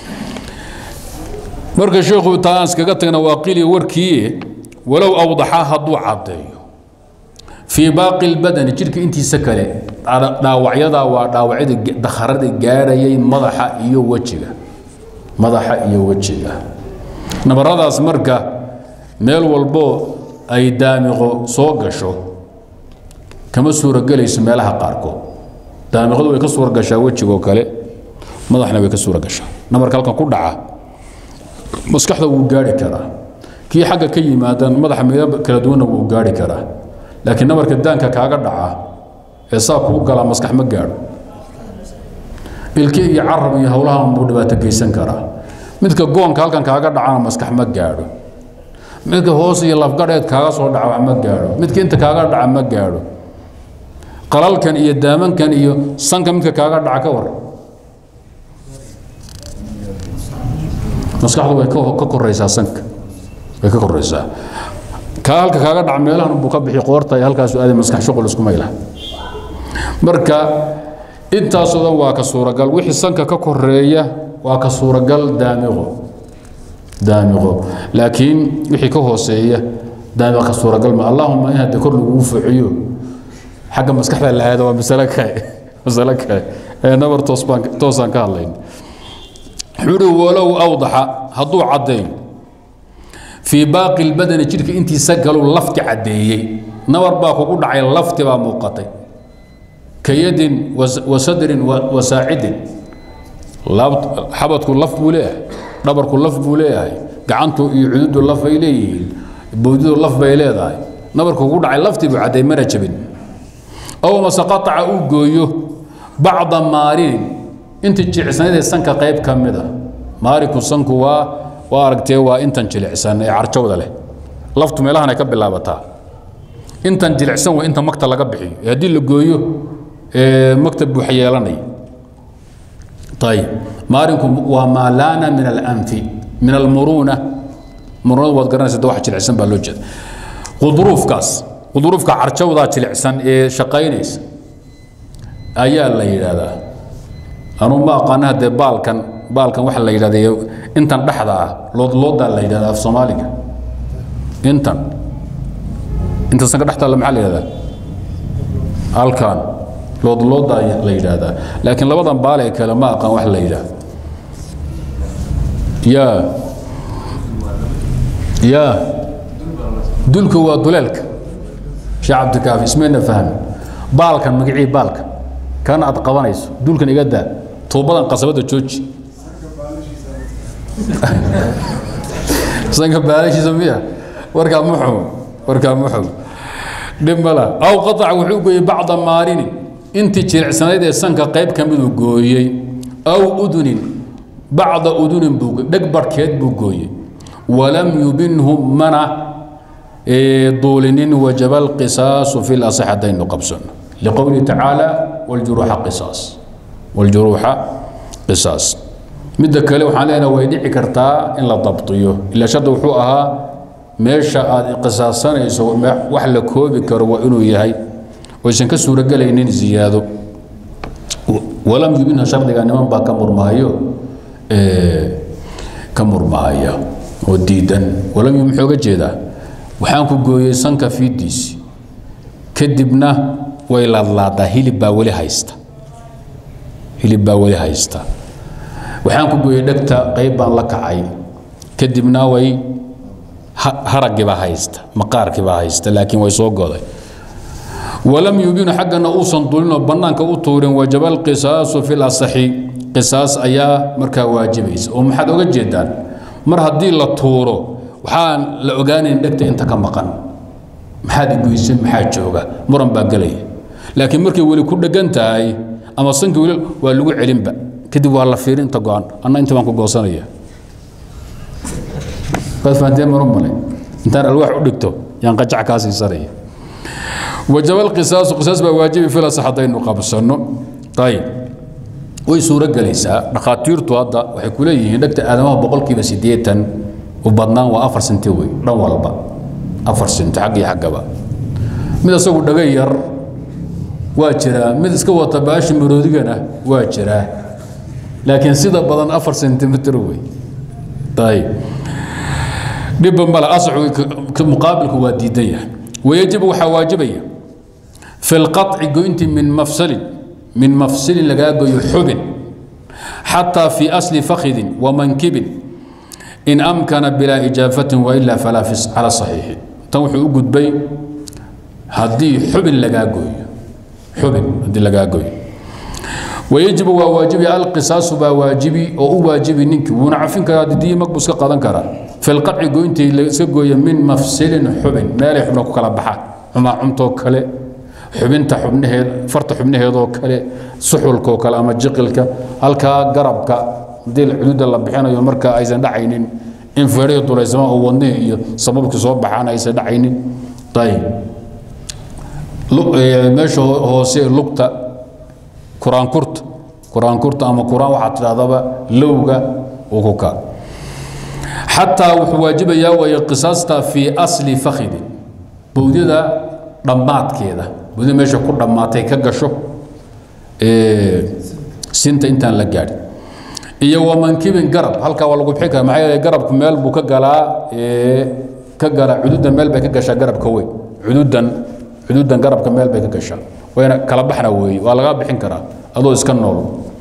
marka sheekhu taa aan iskaga tagna waa qili warkii walow awdaxaa hadduu caddeeyo fii baaqi lbadani jidhka intiisa kale dhaawacyadaa waa dhaawacyada dakharada gaadhayay madaxa iyo wejiga madaxa iyo wejiga nabaradaas marka meel walboo ay daamiqo soo gasho kama suuragelayso meelaha qaarkood daamiqadu way ka suura gashaa wejigoo kale madaxna way ka suura gashaa nabarka halkan ku dhaca maskaxda wuu gaari karaa kii xagga ka yimaadan madaxa midab kala duwanna wuu gaari karaa laakiin nabarka daanka kaaga dhaca ee saa kuu galaa maskax ma gaadho ilki iyo carab iyo howlahan buu dhibaato geysan karaa midka goonka halkan kaaga dhacana maskax ma gaadho midka hoos iyo lafgadheed kaaga soo dhaca wax ma gaadho midka inta kaaga dhaca ma gaadho qalalkan iyo daamankan iyo sanka midka kaaga dhaca ka war maskaxdu way ka koraysaa sanka way ka koraysaa kaa halka kaaga dhaca meelahan buu ka bixi qoorta iyo halkaasu aaday maskax shuqul isku mayla marka intaasoo dhan waa ka suuragal wixii sanka ka koreeya waa ka suuragal daamiqo daamiqo laakiin wixii ka hooseeya daamiq ka suuragal ma allahuma in hadda kor lagugu fuuciyo xagga maskaxda la aado waa masalo kale masalo kale ee nabar toos baan toosaan ka hadlayn wuxuu uhi walow awdaxa hadduu caddeeyo fii baaqi lbadani jidhka intiisa galuu lafti caddeeyey nabar baa kugu dhacay lafti baa muuqatay kayadin wa sadrin wa saacidin xabadku laf buu leeyahay dhabarku laf buu leeyahay gacantu iyo cududu laf bay leeyihiin bowdidu laf bay leedahay nabarku kugu dhacay laftii buu cadday mana jabin aw mase qataca uu gooyo bacda maarinin intii jilicsanayd ee sanka qayb ka mid a maarinku sanku waa waa aragtee waa intan jilicsan ee carjawda leh laftu meelahan ay ka bilaabataa intan jilicsan waa inta magta laga bixiyo ee haddii la gooyo magta buux yeelanaya ayib maarinku waa maa laana min alanfi min almuruuna muruunada waad garanaysa de wax jilicsan baa loo jeeda quduruufkaas quduruufka carjawdaa jilicsan ee shaqaynaysa ayaa la yidhaahdaa anuu ma aqaana haddee baalkan baalkan waxa la yidhahda intan dhexda ah loodloodaa la yidhahda af soomaaliga intan inta sanka dhextaalla maxaa la yidhahdaa halkan loodloodaa la yidhaahdaa laakiin labadan baale kale ma aqaan wax la yidhaahdo ya ya dulka waa duleelka sheekh cabdikaafi ismayna fahmi baalkan magacii baalka kana aad qabanayso dulkan iga daa tuubadan qasabadda jooji sanka baalashiisa miya warkaa muxum warkaa muxum dhib mala aw qataca wuxuu gooyey bacda maarinin intii jilicsanayd ee sanka qayb ka miduu gooyey aw udunin bacda udunin buu dheg barhkeed buu gooyey walam yubinhu mana duulinin wajaba alqisaasu fi lasax haddaynu qabsano liqowlihi tacaala waljuruuxa qisaas waljuruuxa qisaas midda kale waxaan leenaha way dhici kartaa in la dabtiyo ila shardi wuxuu ahaa meesha aad qisaasanayso wax la koobi karo waa inuu yahay oysan ka suurogelaynin ziyaado walam yubinha shardiga niman baa ka murmaayo ka murmaaya oo diidan walam yubin muxuu ga jeedaa waxaan ku gooyey sanka fiidiisi kadibna way laadlaadaa hilib baa weli haysta hilib baa weli haysta waxaan ku gooyey dhegta qayb baan la kacay kadibna way haragiibaa haysta maqaarkiibaa haysta laakiin way soo goday walam yubinu xaggana uusan dulinoo bannaanka u tuurin wajaba alqisaasu fi lasaxi qisaas ayaa markaa waajibaysa oo maxaad oga jeedaan mar haddii la tuuro waxaan la ogaanayn dhegta inta ka maqan maxaad igoysan maxaa jooga muran baa gelaya laakiin markay weli ku dhegan tahay ama sanki weli waa lagu celinba kadib waa la fiirin inta go-an anna inta baan ku goosanaya waad fahanteen maro male intaan alwaax u dhigto yaan qajac kaa siisanaya wajaba alqisaasu qisaas baa waajibi filas haddaynu qabsanno ayib way suuro gelaysaa dhakhaatiirtu hadda waxay ku leeyihiin dhegta aadamaha boqolkiiba siddeetan u badnaan waa afar senti wey dhan walba afar senti xag iyo xaggaba mid isagu dhaga yar waa jiraa mid iska wata baashi maroodigana waa jiraa laakiin sida badan afar sentimitr wey ayib dhibba male asaxu muqaabilku waa diidan yahay wayajibu waxaa waajibaya fi lqaطci goynti min mafsalin min mafsilin lagaa goyo xubin xataa fi asli fakhidin wamankibin in amkana bilaa ijaafatin wailaa falaa cala saxiixi tan wuxuu u gudbay haddii xubin lagaa gooyo xubin haddii lagaa gooyo wayajibu waa waajibi alqisaasu baa waajibi oo u waajibi ninkii wuuna cafin karaa didiyi mag buu iska qadan karaa fi lqaci goyntii laiska gooya min mafsilin xubin meelay xubna ku kala baxaan xumaa cumtoo kale xubinta xubnaheed farta xubnaheedoo kale suxulkaoo kale ama jiqilka halkaa garabka haddii cududa la bixinayo marka aysan dhacaynin in feerihii dulaysama oo wadnihii iyo sababkii soo baxaan aysan dhacaynin ayib meesha hoose lugta kuraankurta kuraankurta ama kuraan waxaad tidhahdaba lowga uu ku kaa xataa wuxuu waajibayaa waya qisaasta fii asli fakhidin bowdyada dhammaadkeeda bowdyada meesha ku dhammaatay ka gasho sinta intaan la gaadhin iyo wamankibin garab halkaa waa lagu bixin kara maxaa yeele garabku meel buu ka galaa ka galaa cududan meel bay ka gashaa garabka weyn cududan cududan garabka meel bay ka gashaa wayna kala baxna weeye waa lagaa bixin karaa adoo iska nool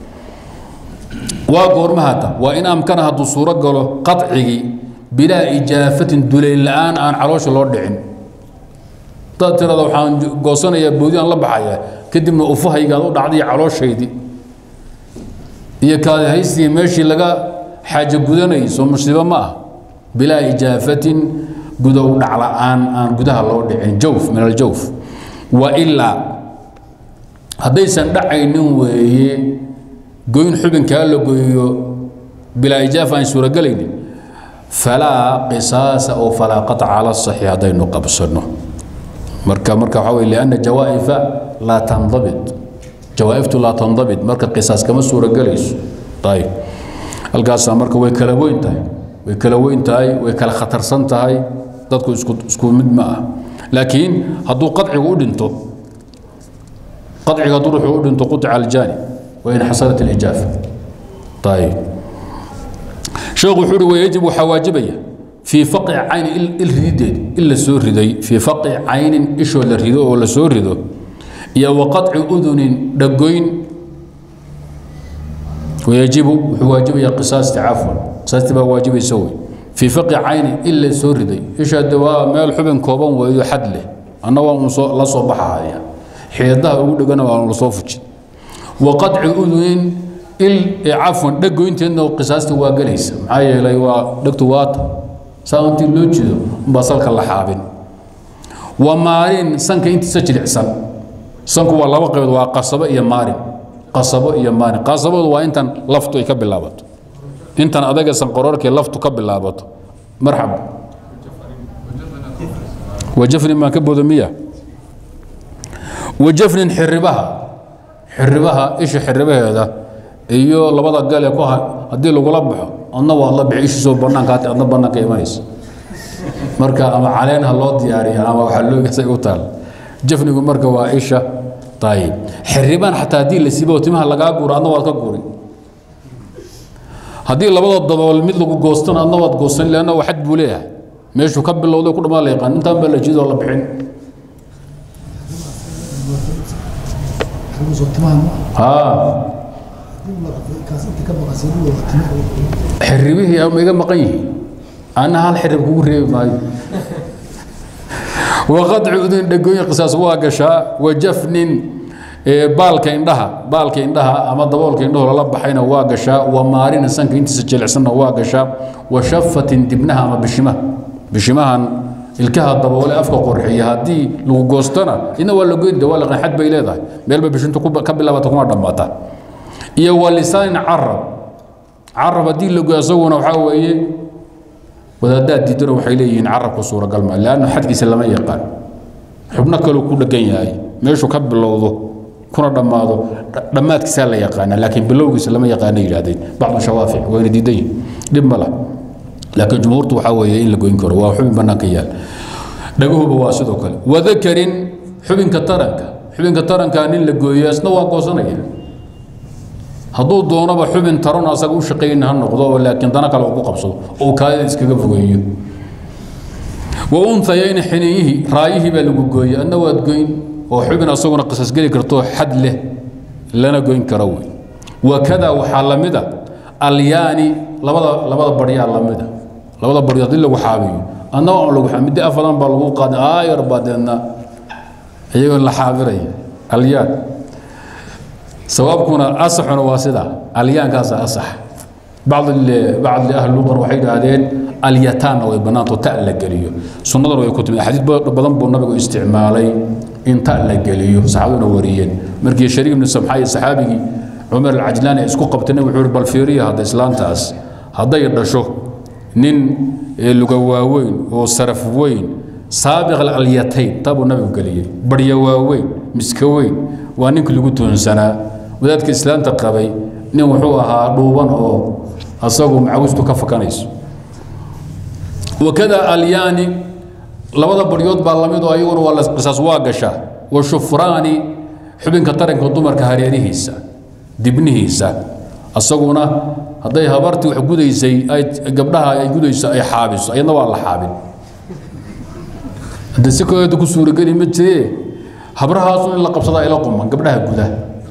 waa goorma hadda waa in amkana hadduu suuro galo qacigii bilaa ijaafatin dulayl la-aan aan caloosha loo dhicin hadaad tirada waxaan goosanayaa boodiyaan la baxaya kadibna ufahaygaad u dhacday calooshaydii iyo kaadi haystii meeshii laga xaajo gudanayay soo musiibo ma ah bilaa ijaafatin gudow dhacla-aan aan gudaha loo dhicin jawf min aljawf wa ilaa haddaysan dhacaynin weeye goyn xubinkaa la goyo bilaa ijaafa aan suuragelaynin falaa qisaasa oo falaa qaطca cala saxiix haddaynu qabsano marka marka waxaa weye lianna jawaa'ifa laa tandabit jawaa'iftu laa tandabit marka qisaas kama suuragelayso ayib halkaasaa marka way kala weyn tahay way kala weyn tahay way kala khatarsan tahay dadku isku isku mid ma ah laakiin hadduu qadcigu u dhinto qadciga hadduu ruuxu u dhinto qutica aljaani wain xasalat alijaafa ayib sheekhu wuxuu uhi wayajib waxaa waajibaya fii faqi cayni il ridideed il la soo riday fii faqi caynin ishoo la rido oo la soo rido iyo wa qaطci udunin dhagoyn wayajibu wuxuu waajibaya qisaasti cafwan qisaasti baa waajibaysa wey fii faqi caynin il la soo riday isha de waa meel xubin kooban weeyo xad leh anna waa un soo la soo baxahaya xiidaha ugu dhegana waa la soo fujin wa qaطci udunin il cafwan dhagoynteedna qisaasta waa gelaysa maxaa yeelay waa dhegtu waata saa intii loo jeedo umbaa salka la xaabin wa maarin sanka intiisa jilicsan sanku waa laba qaybood waa qasabo iyo maarin qasabo iyo maarin qasabadu waa intan laftu ay ka bilaabato intan adaga sanqaroorkii laftu ka bilaabato marxab wajafnin baan ka bodo miya wajafnin xiribaha xiribaha isha xiribaheeda iyo labada gale ku haddii lagula baxo adna waad la bixi ishiisoo bannaanka hati adna bannaanka imanaysa marka ama caleen ha loo diyaariya ama waxaa loogasay u taal jafnigu marka waa isha ayib xiribaan xataa haddii la siibo timaha lagaa guuro adna waad ka guuri haddii labada dabool mid lagu goostana adna waad goostan leanna waa xad buu leeyahay meeshuu ka bilowday ku dhamaan la yaqaan intaan baa la jidoo la bixin haa xiribihii ma iga maqan yihiin ana hal xirib kugu reebi maayo waqadci udun dhegooyin qisaas waa gashaa wajafnin baalka indhaha baalka indhaha ama daboolka indhaho lala baxayna waa gashaa wa maarina sanka intiisa jilicsanna waa gashaa wa shafatin dibnaha ama bishimaha bishimahan ilkaha daboole afka qorxiya haddii lagu goostana idna waa la goynta waa laqan xad bay leedahay meelba bishintu ka bilaabata kuma dhammaata iyo wa lisaanin carab carab haddii lago isaguna waxaa weeye wadaadaad diidana waxay leeyihiin carabku suuragal maa leanna xadkiisa lama yaqaan xubno kaluu ku dhegan yahay meeshuu ka bilowdo kuna dhammaado dhammaadkiisaa la yaqaana laakiin bilowgiisa lama yaqaana yidhahdeen bacdu shawaafic wayna diidan yihin dhib ma lah laakiin jumhuurtu waxaa weeye in la goyn karo waa xubin bannaanka yaal dhaguhuba waa sidoo kale wadakarin xubinka taranka xubinka tarankaa nin la gooyo isna waa goosanaya hadduu doonaba xubin taron asaga u shaqayna ha noqdo oo laakiin dana kale uu ku qabsado oo kaadida iskaga fogeeyo wa unhayayni xiniyihii raayihii baa lagu gooyey adna waad goyn oo xubin asaguna qisas geli karto xad leh lana goyn karo wey wakada waxaa la mida alyaani labada labada baryaa la mida labada baryo haddii lagu xaabiyo adna waa lagu middi afadan baa lagu qaaday aayar baa deedna iyagoo la xaabiraya alyaan sawaabkuna asaxuna waa sida alyaankaasa asax bacd bacd ahli luqan waxay idhaahdeen alyataanna way bannaanto ta la geliyo sunnadana way ku timid axaadiis badan buu nabigu isticmaalay in ta la geliyo saxaabaduna wariyeen markii shariik ibnu samxa iyo saxaabigii cumar alcajlaani ay isku qabtay nabigu wuxuu bal fiiriya hadda islaantaas hadday dhasho nin luga waaweyn oo saraf weyn saabiq alyatayn tabuu nabigu geliyey barya waaweyn miska weyn waa ninkii lagu toonsanaa wadaadka islaanta qabay nin wuxuu ahaa dhuuban oo asagu macawistu ka fakanayso wakada alyaani labada baryood baa lamid oo ayaguna waa qisaas waa gashaa wa shufraani xubinka taranka dumarka hareerihiisa dibnihiisa asaguna hadday habartii wax gudaysay ay gabdhaha ay gudayso ay xaabiso ayadna waa la xaabin hadde si kaleeto ku suurageli ma jiree habrahaasu in la qabsadaa ila quman gabdhaha guda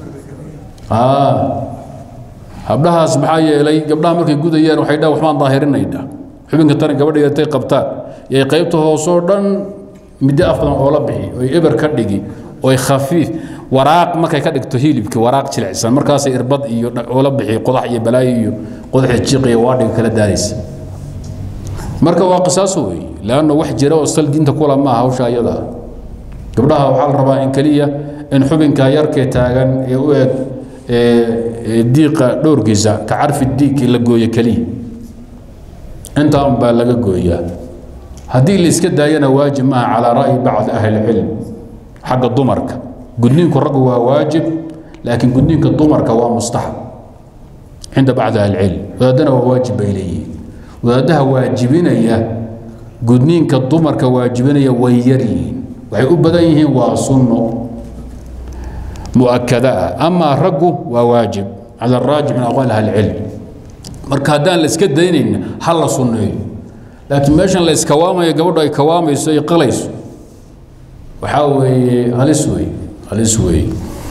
habdhahaas maxaa yeelay gabdhaha markay gudayaan waxay dhaa waxbaan daahirinaynaa xubinka taran gabadha yatay qabtaan yay qaybta hoosoo dhan middo af badan oo la bixi oy eber ka dhigi oy khafiif waraaq markay ka dhigto hilibki waraaq jilicsan markaasay irbad iyo oola bixi qodax iyo balaayo iyo qodaxda jiiqiya waadhiga kala daaraysa marka waa qisaaso wey leanna wax jira oo sal diinta kula maaha hawsha ayada gabdhaha waxaa la rabaa in keliya in xubinka yarkee taagan ee u eg diiqa dhowrkiisa ka carfi diigkii la gooyo keliya intaa un baa laga gooyaa haddii la iska daayana waajib maaha calaa ra'yi bacdi ahli ilcilm xagga dumarka gudniinku raggu waa waajib laakiin gudniinka dumarka waa mustaxab cinda bacdi ahli ilcilm wadaadana waa waajib bay leeyihiin wadaadaha waajibinaya gudniinka dumarka waajibinaya way yar yihiin waxay u badan yihiin waa sunno muakada ah amaa raggu waa waajib cala araajix min aqwaal ahli ilcilm marka haddaan la iska daynayna ha la sunneeyo laakiin meeshan la iskawaamayo gabadhu ay kawaamayso ay qalayso waxaa weeye halis wey halis wey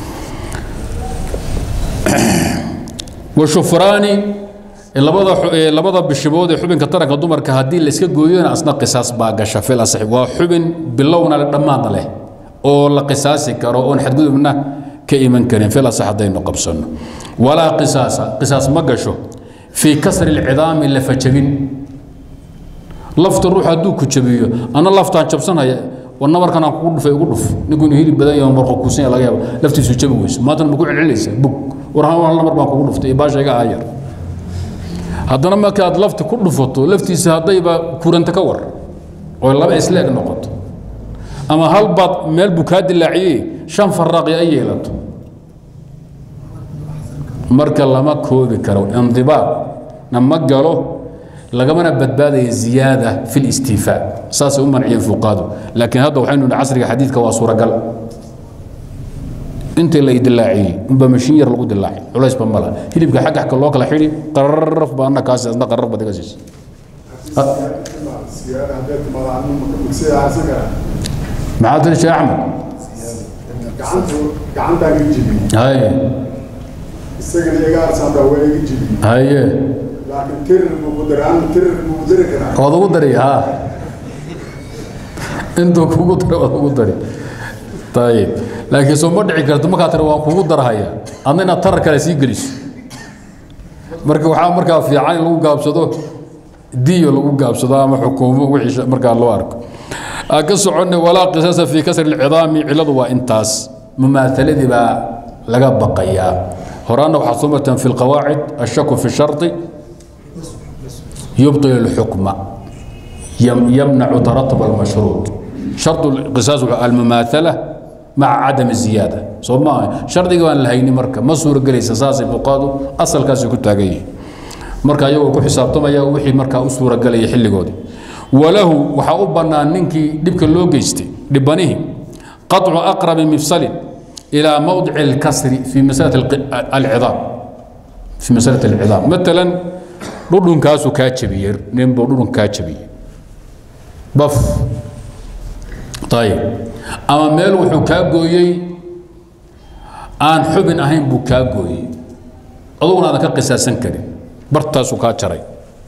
washufraani labada labada bishibood ee xubinka taranka dumarka haddii la iska gooyona asna qisaas baa gasha fil asax waa xubin bilowna le dhammaadna leh oo la qisaasi karo oon xadgudubna ka iman karin fil asax haddaynu qabsanno walaa qisaasa qisaas ma gasho fii kasri lcidaami lafa jabin lafta ruux hadduu ku jabiyo ana laftaan jabsanhaya war nabarkan aan kugu dhufay ugu dhuf ninkuu hilib badan yaho marqo kuusan laga yaaba laftiisu jabi weyso maantana ma ku celcelinaysa bug war hal namar baan kugu dhuftay baasha iga aayar haddana markaad lafti ku dhufato laftiisa haddayba kuranta ka war oo laba isleeg noqoto ama hal baad meel buu kaa dilaaciyey shan faraaqi ay yeelato marka lama koobi karo indibaaqna ma galo lagamana badbaadaya ziyaada fi listiifaa saasay u manciyeen fuqaadu laakiin hadda waxaynu nihi casriga xadiidka waa suuragal intii la dilaaciyey unba mashiin yar lagu dilaacay culaysba mala hilibka xagga xagga loo kala xidhi qararaf baa anna kaasi asna qararaf baad iga siisa maxaa tiri sheekh axmed gacantaan iga jebiyey haye isagana iga arsaan baa waa iga jebiyey haye laakiin tirir buu ku daray anu tirir buu ku dari karaa waad ugu dari ha intuu kugu daray waad ugu dari ayib laakiin soo ma dhici karto markaa tiri waan kugu darhaya adna inaad tarar kale sii geliso marka waxaa markaa fiican in lagu gaabsado diyo lagu gaabsado ama xukuumo wixii markaa loo arko aan ka soconnay walaa qisaasa fii kasri lcidaami cilladu waa intaas mumaahaladii baa laga baqayaa horaana waxaad soo marteen fi lqawaacid ashaku fi shardi يبطل الحكم يمنع ترتب المشروط شرط القصاص المماثلة مع عدم الزيادة سو ما شرط وان لهيني مركا ما سورة قليس أساس فقادو أصل كاسي كنت أغيي مركا يو كو حسابتما يا وحي مركا أسورة قلي يحل قودي وله وحا أبنا ننكي دبك اللو جيستي دبانيه قطع أقرب مفصل إلى موضع الكسر في مسألة العظام في مسألة العظام مثلا dhudhunkaasuu kaa jabiyey ninbuu dhudhun kaa jabiyey baf ayib ama meel wuxuu kaa gooyey aan xubin ahayn buu kaa gooyey aduguna aadan ka qisaasan karin bartaasuu kaa jaray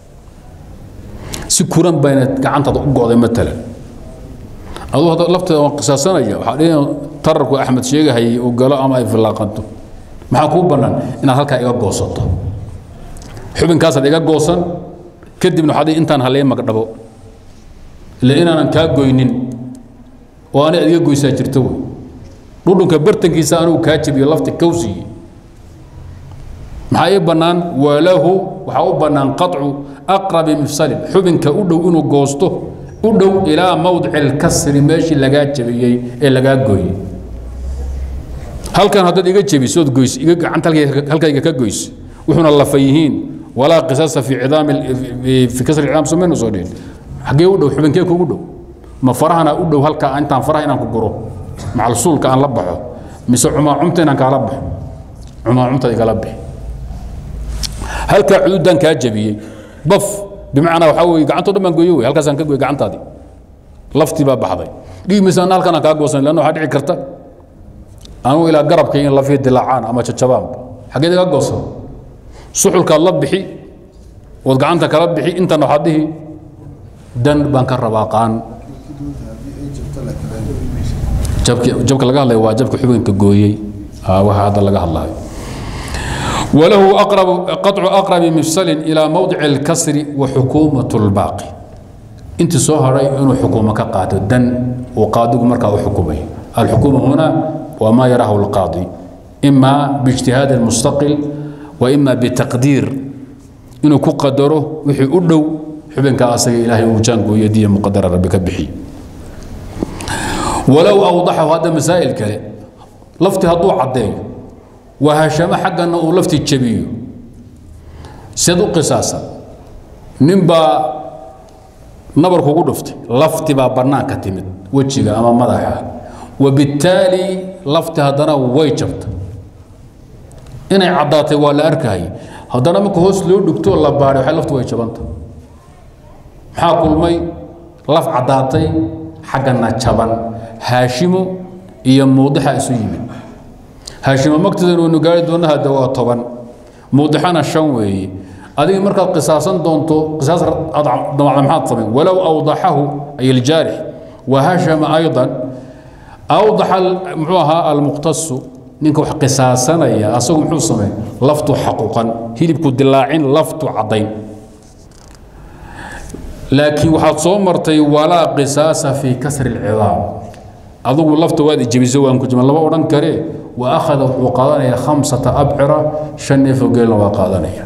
si kuran bayna gacantaada u go'day matalan aduu hadda lafteeda waan qisaasanaya waxaa dhihi tararku axmed sheegahayay uu galo ama ay fillaaqanto maxaa kuu bannaan inaad halkaa iga goosato xubinkaasaad iga goosan kadibna waxaad intaan halee magdhabo ila inaanan kaa goynin oo ani aad iga goysaa jirto wey dhudhunka bartankiisa anugu kaa jabiyo lafti kawsiye maxaa ii bannaan walahu waxaa u bannaan qaطcu aqrabi mifsalin xubinka u dhow inuu goosto u dhow ilaa mawdici اlkasri meeshii lagaa jabiyey ee lagaa gooyey halkan haddaad iga jabisood goys iga gacanta halkayga ka goys wuxuuna lafa yihiin walaa qisaasa fi cidaami fi kasri cidaam samaynu soo dhihin xaggee u dhow xubinkee kugu dhow ma farahana u dhow halka intaan faraha inaan ku guro macalsuulka aan la baxo mise cumaacumta inaan kaala baxo cumaacumta igala bixi halkaa cududan kaa jabiyey baf bimacnaa waxaa weye gacantoo dhan baan gooyo wey halkaasaan ka gooy gacantaadii laftii baa baxday dhihi maysa anna halkan aan kaa goosan lanna waxaa dhici karta anugu ilaa garabkay in lafii dilaacaan ama jajabaanba xaggeed iga goosan suxulkaad la bixi ood gacanta kala bixi intan waxaad dhihi dan baan ka rabaa qaan jabki jabka laga hadlaya waa jabka xubinka gooyey aa waxa hadda laga hadlayo وله أقرب قطع أقرب مفصل إلى موضع الكسر وحكومة الباقي انت سوهري انه حكومه كقاده دن وقاضي مركا حكومه الحكومه هنا وما يراه القاضي اما باجتهاد المستقل واما بتقدير انه كقدره وحي ادو حبنك اسغ الهي وجان يدي مقدر ربك بحي ولو اوضحه هذا مسائل كله لفتي هدو عديه وهشم حقنا ولفتي جبيه سيدو قصاصا نبا nabar kugu dhuftay lafti baa bannaanka timid wejiga ama madaxa wabittaali lafti haddana way jabta inay caddaatay waa la arkayay haddana marka hoos loo dhigto la baadhay waxay laftu way jabanta maxaa kulmay laf caddaatay xaggana jaban haashimo iyo muudixa isu yimid haashimo magteeda waynu gaari doona hadda waa toban muudixana shan weeye adiga markaad qisaasan doonto qisaas damacda maxaad samayn walow awdaxahu ay aljaarix wahashama aydan awdaxa muxuu ahaa almuqtasu ninka wax qisaasanaya asagu muxuu sameyn laftu xaquuqan hilibku dilaacin laftu caddayn laakiin waxaad soo martay walaa qisaasa fii kasri alcidaam adigu lafta waad ijebiso waan ku jima lama odhan karee wa akhada wuxuu qaadanaya khamsata abcira shan neefoo geelna waa qaadanaya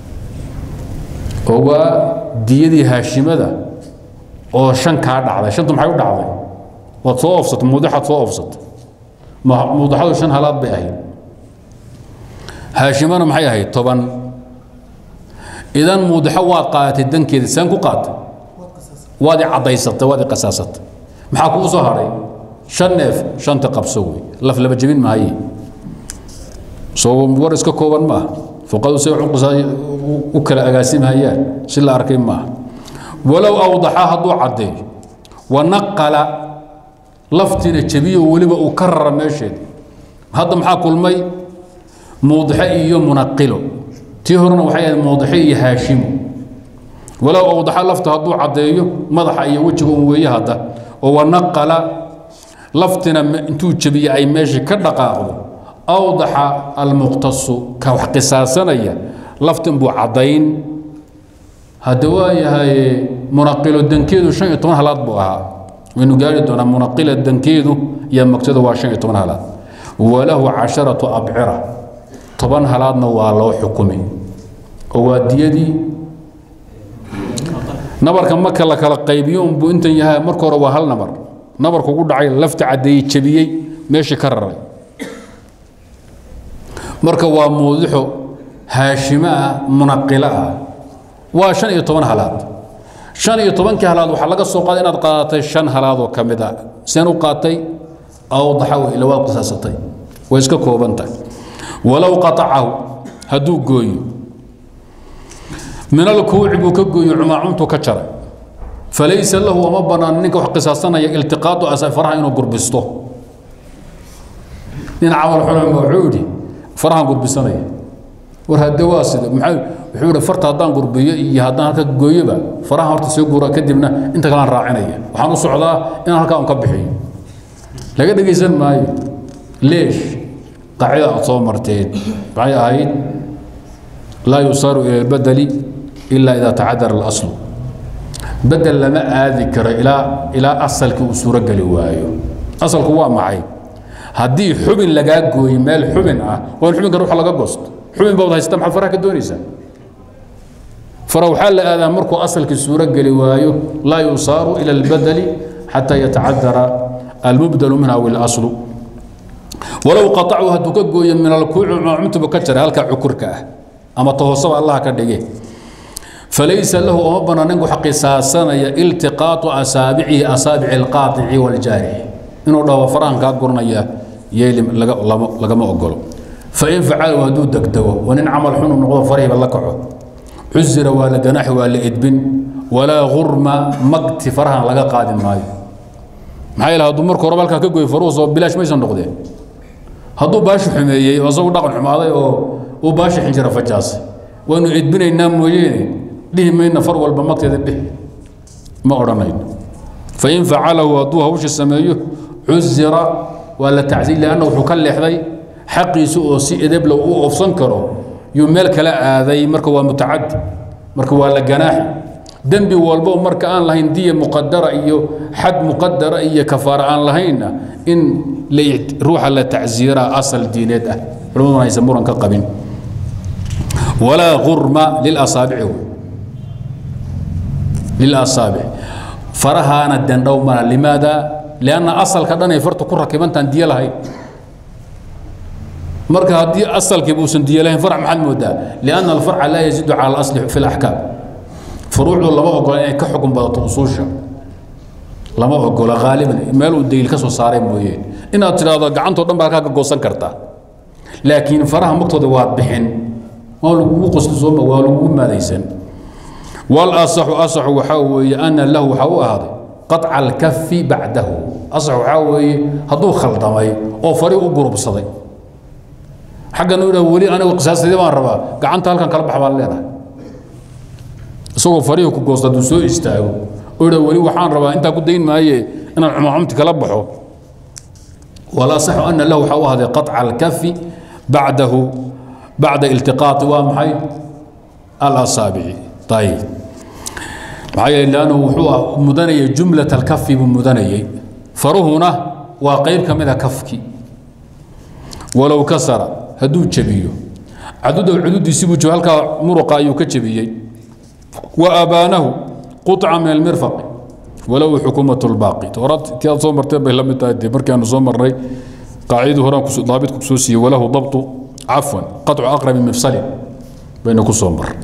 oo waa diyadii haashimada oo shan kaa dhacday shantu maxay u dhacday waad soo oofsatay muudixaad soo oofsatay muudixadu shan halaad bay ahayd haashimana maxay ahayd toban idan muudixo waad qaadatay dankeeda saan ku qaatay waad i caddaysatay waad i qasaasatay maxaa kugu soo hadhay shan neef shanta qabso wey laf laba jebin maaye soo war iska kooban maaha fuqadu say u kala agaasimhayaan si la arkay maaha walow awdaxa hadduu caddeeyo wanaqala laftina jebiyo weliba uu ka rara meesheeda hadda maxaa kulmay muudixe iyo munaqilo tii horena waxay ahayd muudixe iyo haashimo walow awdaxa lafta hadduu caddeeyo madaxa iyo wejiga un weeye hadda oo wanaqala laftina intuu jebiye ay meeshii ka dhaqaaqdo awdaxa almuqtasu ka wax qisaasanaya laftin buu caddayn hadda waa yahay munaqilo dankeedu shan iyo toban halaad buu ahaa waynu gaari doonaa munaqila dankeedu iyo magtada waa shan iyo toban halaad walahu casharatu abcira toban halaadna waa loo xukumi oo waa diyadii nabarka marka la kala qaybiyo unbuu intan yahay marka hore waa hal nabar nabarku ugu dhacay lafta caddeeyey jebiyey meeshii ka raray marka waa muudixo haashimo ah munaqilo ah waa shan iyo toban halaad shan iyo tobankii halaad waxaa laga soo qaaday inaad qaadatay shan halaad oo ka mid a seen u qaatay awdaxa wey ila waad qisaasatay way iska kooban tahay walow qatacahu hadduu gooyo min alkuuci buu ka gooyo cumaacuntu ka jaray falaysa lahu uma bannaan ninka wax qisaasanaya iltiqaadu asa faraha inuu gurbisto nin camal xulama wuxuu yidhi farahan gurbisanaya war hadde waa sida maxaa wuxuu yidhi farta haddaan gurbiyo iyo haddaan halka gooyoba farahan horta soo guura kadibna inta kalaan raacinaya waxaan u socdaa inaan halkaa un ka bixiyo laga dhegaysan maayo leesh qaacida aad soo marteen maxay ahayd laa yusaaru ila albadeli ilaa idaa tacadara alaslu bedel lama aadi karo ilaa ilaa asalkii uu suurogeli waayo asalku waa maxay haddii xubin lagaa gooyo meel xubin ah waa in xubinka ruuxa laga goosto xubin baad haysta maxaad faraha ka doonaysaa fara waxaa la aadaa markuu asalkii suuro geli waayo laa yusaaru ila albadeli xataa yatacadara almubdalu minha aw ilaslu walow qatacu hadduu ka gooyo min alkuuci cumtuba ka jaray halkaa cukurka ah ama tohoosaba allah ka dhige falaysa lahu uma bana ninku wax qisaasanaya iltiqaatu asaabicihi asaabici alqaatici waljaarix inuu dhaho farahan kaa guranaya yeeli lagama ogolo fain facalahu hadduu degdego oo nin camal xunu noqdo farihiba la kaco cusira waa la ganaaxi waa la edbin walaa gurma magti farahan laga qaadi maayo maxaa yeele hadduu marka horeba halkaa ka goy faruhu soo bilaash maysan noqdeen hadduu baashi xumeeyey oo isagu dhaqan xumaaday oo uu baashi xinjira fajaasay waynu edbinaynaa mooyeene dhihi mayna far walba magteeda dhih ma odhanayno fain facalahu hadduu hawsha sameeyo cuzira waa la tacsiir lianna wuxuu ka leexday xaqiisa oo si edebla u oofsan karo yuu meel kala aaday marka waa mutacadi marka waa la ganaaxi dembi walbo marka aan lahayn diya muqadara iyo xad muqadara iyo kafaara aan lahaynna in ruuxa la tacsiiraa asal diineed ah culimaduna aysan muran ka qabin walaa gurma lilasaabici lilasaabic farahaana dendhow mana limaada lianna asalka dhan ay farta ku rakibantaan diyo lahayn marka haddii asalkii buusan diyo lahayn farc maxaad moodaa lianna alfarca laa yaziidu cala alasli fi laxkaam furuucdu lama ogola inay ka xukun badato usuusha lama ogola haaliban meel uu daliil ka soo saaray mooye inaad tidhaahdo gacantoo dhan baa halkaa ka goosan kartaa laakiin faraha magtooda waad bixin waa lagugu qosli sooma waa lagugu maadaysan walasaxu asaxu waxaa weeye ana lahu waxaa u ahaaday qaطca alkafi bacdahu asax waxaa weeye hadduu khaldamay oo fari u gurubsaday xaggan u weli anigu qisaastaydi baan rabaa gacanta halkan kala bax baan leenahay isagoo farihii ku goosta hadduu soo istaago oo idha weli waxaan rabaa intaa ku dayn maaye inaan cumacumti kala baxo walasaxu ana lahu waxaa u ahaaday qaطca alkafi bacdahu bacda iltiqaati waa maxay alasaabici ayib maxaa yeele lannu wuxuu mudanayay jumlat alkafi buu mudanayay faruhuna waa qayb ka mida kafki walow kasara hadduu jebiyo cadudow cududiisi buu jeb halkaa muruqa ayuu ka jebiyey wa abaanahu quطca min almirfaqi walow xukuumat lbaaqi horaad kii aad soo marteen bay la mid tahay dee markii aanu soo marnay qaacidii horaan daabitku kusoo siiyey walahu dabtu cafwan qaطcu aqrabi mifsalin bayna ku soo mar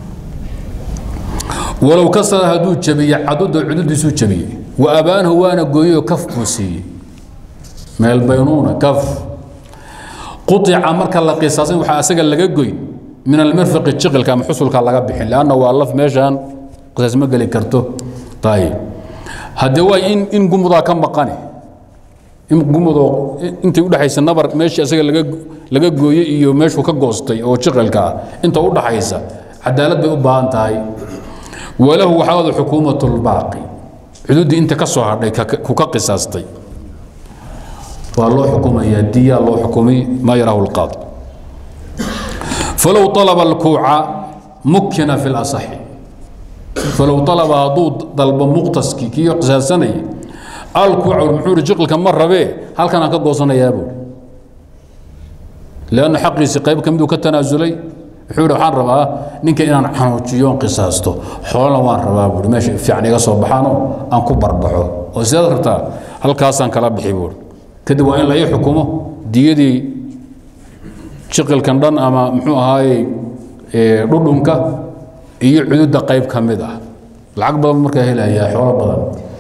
walow kasara hadduu jabiye caduda cududiisuu jabiyey wa abaanahu waana gooyeyoo kaf buu siiyey meel baynuuna kaf quطica marka la qisaasan waxaa asaga laga goy min almirfaqi jiqilka ama xusulka laga bixin lanna waa laf meeshaan qisaas ma geli karto ayib haddee waa in in gumudaa ka maqane in gumudoo intay udhexaysa nabar meeshii asaga laga laga gooyey iyo meeshuu ka goostay oo jiqilka ah inta udhaxaysa cadaalad bay u baahan tahay walahu waxaa wada xukuumat lbaaqi xuduuddii inta ka soo hadhay ku ka qisaastay waa loo xukumayaa diya loo xukumay maa yaraahu lqaadi falow alaba alkuuca mukina fi lasaxi falow alaba hadduu dalbo muqtaskii kii qisaasanayay alkuuca muxuu ihi jiqilka ma rabee halkan aan ka goosanayaa buuri leanna xaqiisii qayb ka miduu ka tanaasulay wuxuu yidhi waxaan rabaa ninka inaan xanuujiyo on qisaasto xoolana waan rabaa buuri meesha fiican iga soo baxaanoo aan ku barbaxo oo sidaad rabtaa halkaasaan kala bixi buuri kadib waa in la ii xukumo diyadii jiqilkan dhan ama muxuu ahaaye dhudhunka iyo cududda qayb ka mid ah lacag badan markaa helayaa xoolo badan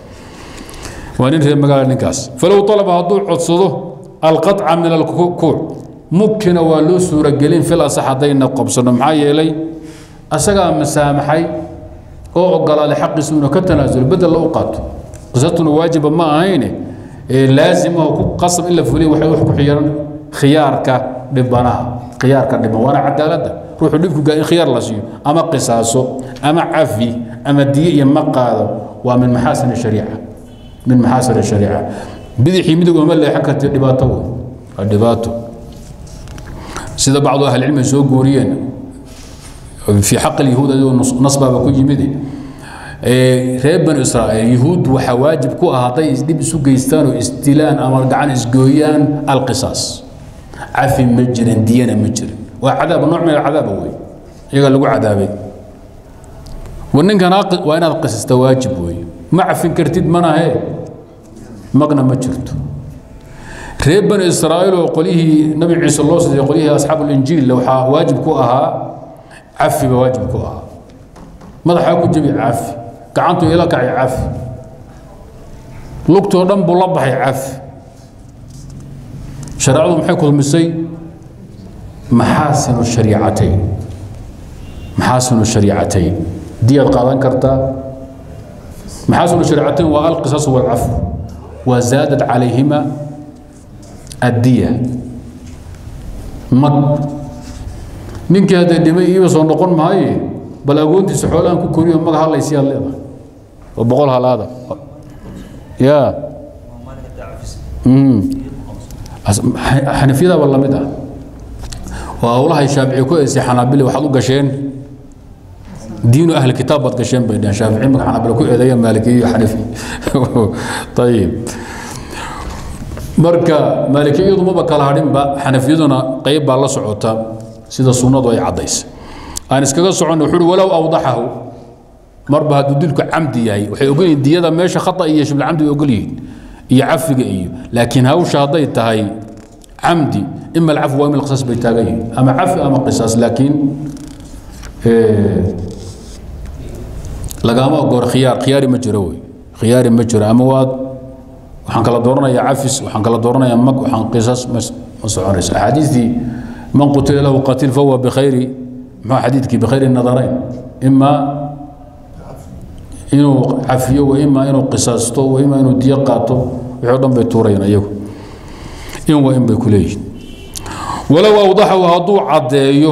waa nin reer magaala ninkaas falow alaba hadduu codsado alqaطca min alkuuc mukina waa loo suuragelin fil asax haddayna qobsano maxaa yeelay asagaa masaamaxay oo ogolaaday xaqiisu inuu ka tanaasulo bedel la u qaato qisatuna waajiba ma ahayne laazima ku qasab in la fuliya waxay wax ku xiran khiyaarka dhibanaha khiyaarka dhiban waana cadaaladda ruuxu dhibku gaa in khiyaar la siiyo ama qisaaso ama cafi ama diye iyo ma qaado waa min maxaasin shariica min maxaasin shariica bidixii midig uma leexan karti dhibaato wey waa dhibaato sida bacdu ahlicilmi soo guuriyeen fii xaq alyahuud ayagoo nasbaaba ku yimid reer banu israa'iil yahuud waxaa waajib ku ah hadday isdhib isu geystaan oo isdilaan ama gacan isgooyaan alqisaas cafi ma jirin diyana ma jirin waa cadaab nooc min alcadaaba wey iyagaa lagu cadaabay wa ninkan waa inaad qisasta waajib wey ma cafin kartid manahe magna ma jirto reer bani israa'iil oo qolyihii nabi ciise loo siday qolyihii asxaabu linjiil waxaa waajib ku ahaa cafi ba waajib ku ahaa madaxaa ku jebi cafi gacantu ila kacay cafi lugtoo dhan buu la baxay cafi shareecadu maxay kulmisay maxaasinu shariicatayn maxaasinu shariicatayn diyaad qaadan kartaa maxaasinu shariicatayn waa alqisas walcafu wa zaadad calayhima addiya mag ninkii hadday dhimay iiba soo noqon maaye bal agoontiisa xoolaan ku koriyo maga hadlaysiyaad leedahay oo boqol halaada ya xanafiyadaba lamid ah oo howlahay shaafici ku eysay xanaabili waxaad u gasheen diinu ahli kitaab baad gasheen bay dhaheen shaafici marka xanaabila ku eedeeya maalikiyo iyo xanafi ayib marka maalikiyadu maba kala hadhinba xanafiyaduna qayb baa la socota sida sunnadu ay caddaysay aan iskaga soconno wuxuu uhi walow awdaxahu marba hadduu dilku camdi yahay waxay ogol yihiin diyada meesha khata iyo shibulcamdi way ogol yihiin iyo cafiga iyo laakiin hawsha hadday tahay camdi ima alcafu waa ima alqisaas bay taagan yihiin ama cafi ama qisaas laakiin lagama ogoor khiyaar khiyaari ma jiro wey khiyaari ma jiro ama waad waxaan kala dooranayaa cafis waxaan kala dooranayaa mag waxaan qisaas ma ma soconayso axaadiistii man qutila lahu qatil fahuwa bikhayri muxuu xadiidkii bikhayri nadarayn ima inuu cafiyo wa ima inuu qisaasto wa ima inuu diyo qaato wixii o dhan bay tuurayaan iyagu in wa in bay ku leeyihin walow awdaxahu hadduu caddeeyo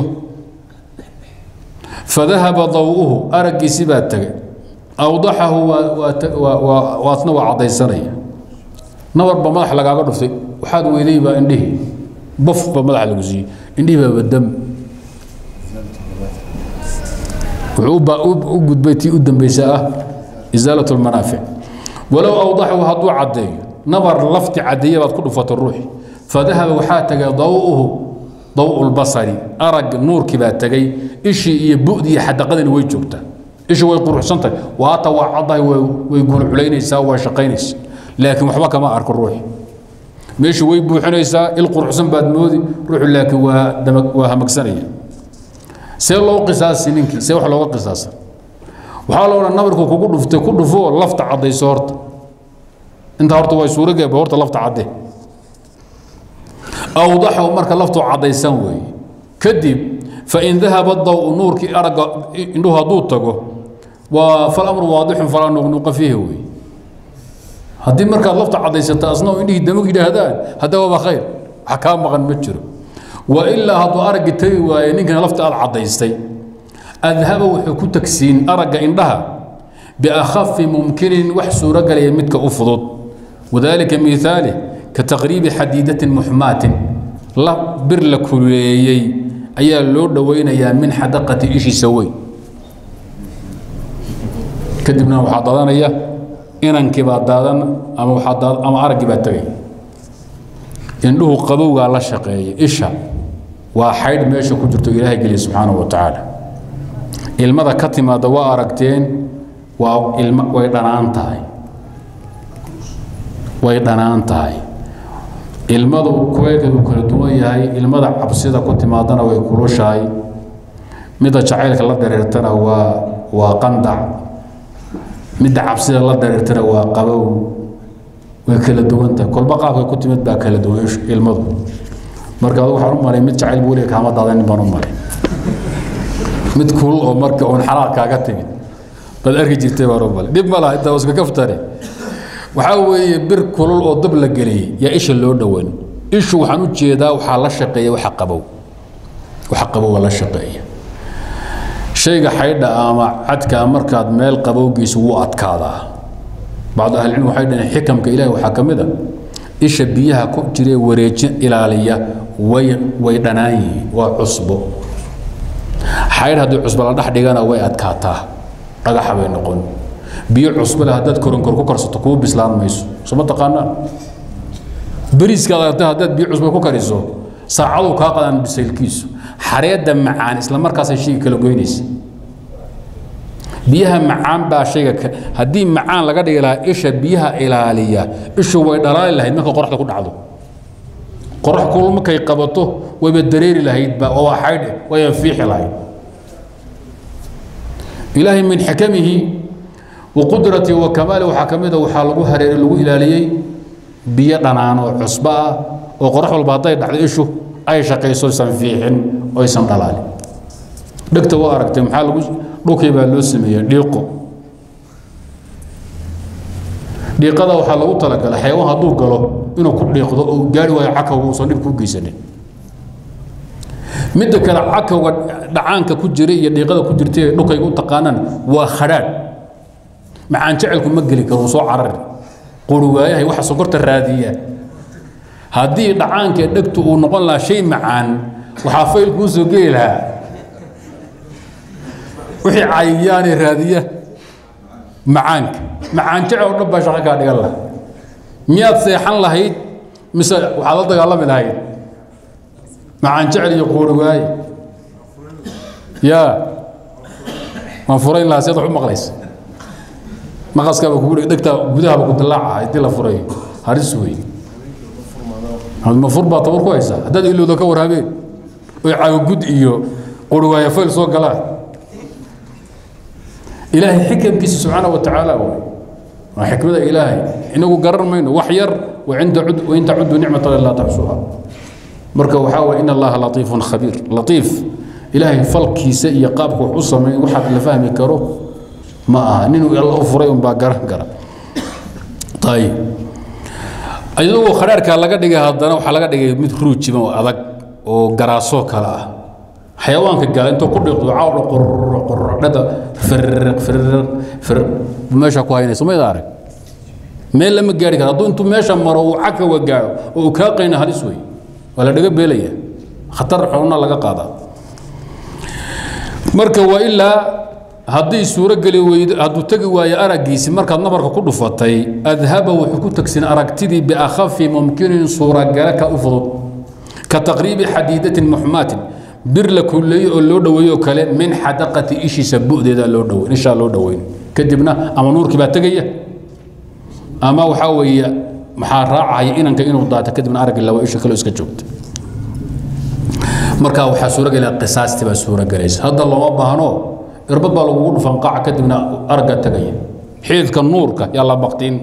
fadahaba daw'uhu araggiisi baa tegay awdaxahu waatna waa caddaysanaya nabarba madax lagaaga dhuftay waxaad weyday baa indhihii baf ba madaxa lagu siiyey indhihii baaba dam wuxuu u gudbay tii u dambaysa ah isaalat lmanaafic walow awdaxahu hadduu caddeeyo nabar lafti caddeeya baad ku dhufatay ruuxi fadahaba waxaa tegay daw'uhu daw lbasari arag nuurkii baa tegay ishii iyo bu'dii iyo xadaqadina way joogtaa ishii way quruxsantahay waata waa caddahay way gulculaynaysaa waa shaqaynaysa laakiin waxba kama arko ruuxi meeshii way buuxinaysaa il quruxsan baad moodi ruuxu laakiin waa waa hamagsanaya see loo qisaasi ninkii see wax looga qisaasa waxaa la odhan nabarku kugu dhuftay ku dhufo lafta caddayso horta intaa horta way suurogeeba horta lafta cadde awdaxahu marka laftu caddaysan weeye kadib fain dahaba daw nuurkii aragga indhuhu hadduu tago waa falamru waadixun falaa nuqnuqa fiihi weeye haddii markaad lafta caddaysata asna oo indhihii damag yidhaahdaan hadda waaba khayr wax kaa maqan ma jiro wa ilaa hadduu araggi tagi waaye ninkana lafta aad caddaystay adhaba wuxuu ku tagsiin aragga indhaha biakhafi mumkinin wax suuragelaya midka u fudud wadaalika miaali ka taqriibi xadiidatin muxmaatin la bir la kuleeyey ayaa loo dhowaynayaa min xadaqati ishiisa weyn kadibna waxaa daadanaya inankii baa daadan ama waxaa ama araggii baa tegay indhuhu qabowgaa la shaqeeya isha waa xaydh meesha ku jirto ilaahay geliya subxaanahu wa tacaala ilmada ka timaada waa aragteen waa ilma way dhanaan tahay way dhanaan tahay ilmadu kuweelkeedu kala duwan yahay ilmada cabsida ku timaadana way kulushahay midda jacaylka la dareertana waa waa qandac midda cabsida la dareertana waa qabow way kala duwan tahay kolba qaabka ku timid baa kala duwan ilmadu marka adigu waxaan u malay mid jacayl buu leeyahay kaama daadanin baan u malay mid kulul oo marka uun xalaaq kaaga timid baad arki jirtay baan u malay dhib ma laha intaa iska kaftare waxaa weeye bir kulul oo dab la geliyey yaa isha loo dhowan ishu waxaan u jeedaa waxaa la shaqeeya waxa qabow waxa qabow waa la shaqeeya shayga xaydha ama cadka markaad meel qabowgiisa wuu adkaadaa bacdu ahlicilm waxay dhaheen xikamka ilahi waxaa ka mid a isha biyaha ku jiree wareejin ilaaliya way way dhanaan yihiin waa cusbo xaydh haddii cusbo la dhex dhigana way adkaataa dhagaxa bay noqon biyo cusbo leh haddaad koronkor ku karsato kuu bislaan mayso soo ma taqaanaa beriiskaad aragtay haddaad biyo cusbo ku kariso saacaduu kaa qadaan bisaylkiisu xareedda macaan isla markaasay shayga kala goynaysa biyaha macaan baa shayga haddii macaan laga dhigi lahaa isha biyaha ilaaliya ishu way dhalaali lahayd marka qoraxda ku dhacdo qorax kulul markay qabato wayba dareeri lahaydba oo waa xaydhe wayba fiixi lahayd ilaahay min xikamihi وقدرتي وكمالي waxaa ka mid ah waxaa lagu hareeray lagu ilaaliyey biyo dhanaan oo cusbo ah oo qorax walba hadday dhacdo ishu ay shaqayso aysan fiixin oo aysan dhalaalin dhegta waa aragtay maxaa lagu dhulkii baa loo sameeyey dhiiqo dhiiqada waxaa lagu talagalay xayawaan hadduu galo inuu ku dhiiqdo oo gaari waayo cakawga uusan dhib kuu geysanin midda kale cakawga dhacaanka ku jiray iyo dhiiqada ku jirtay dhulkayga u taqaanaan waa khadhaadh macaan jecelku ma geli karo soo carari quri waayahay waxa sokorta raadiya haddii dhacaanka dhegtu uu noqon lahaa shay macaan waxaa fayl kuu soo geli lahaa wixii cayiyaane raadiya macaanka macaan jece oo dhan baa shaqo kaa dhigan laha miyaad seexan lahayd mise waxaad la dagaalami lahayd macaan jecel iyo quuri waaye yaa waan furayn lahaa seed wax u maqlaysa maqaskaaba kugu dhegtaa gudahaba ku dilaaca haddii la furayo haris wey ma fur baa tabar ku haysaa haddaad ilowda ka warhabeen oy caagagud iyo quri waaya fayl soo galaan ilaahay xikamkiisa subxaana wa tacaala wey waa xikmada ilaahay inagu garan mayno wax yar wain tacudu nicmat allahi laa taxsuha marka waxaa waye in allaha latiifun khabiir latiif ilaahay falkiisa iyo qaabka wax u sameyn waxaad la fahmi karo ma aha ninuu alla u furay unbaa garan kara ayib iyadoo khadhaarkaa laga dhigay haddana waxaa laga dhigay mid ruujiban oo adag oo garaasoo kale ah xayawaanka gaala intoo ku dhiiqdo cawdha qorro qorrodhada firriq firriq firriq meesha ku haynayso mayda arag meel lama gaari kara hadduu intuu meesha maro uu cakawa gaadho oo uu kaa qayna halis wey waa la dhaga beelaya khatar xowna laga qaadaa marka waa ilaa haddii suurogeli weydo hadduu tegi waayo araggiisi markaad nabarka ku dhufatay adhaba wuxuu ku tegsin aragtidii biakhafi mumkinin suuragale ka u fudud ka taqriibi xadiidatin muxmaatin bir la kulleeyo oo loo dhoweeyo kale min xadaqati ishiisa bu'deeda loo dhoweyn ishaa loo dhoweyn kadibna ama nuurkii baa tegaya ama waxaa weeye maxaa raacaya inanka inuu daato kadibna araggi laba isha kale iska joogta marka waxaa suuragelaya qisaastii baa suuragelaysa hadda looma baahno irbad baa lagugu dhufan qaaca kadibna aragga tegaya xiidka nuurka yaa la baktiin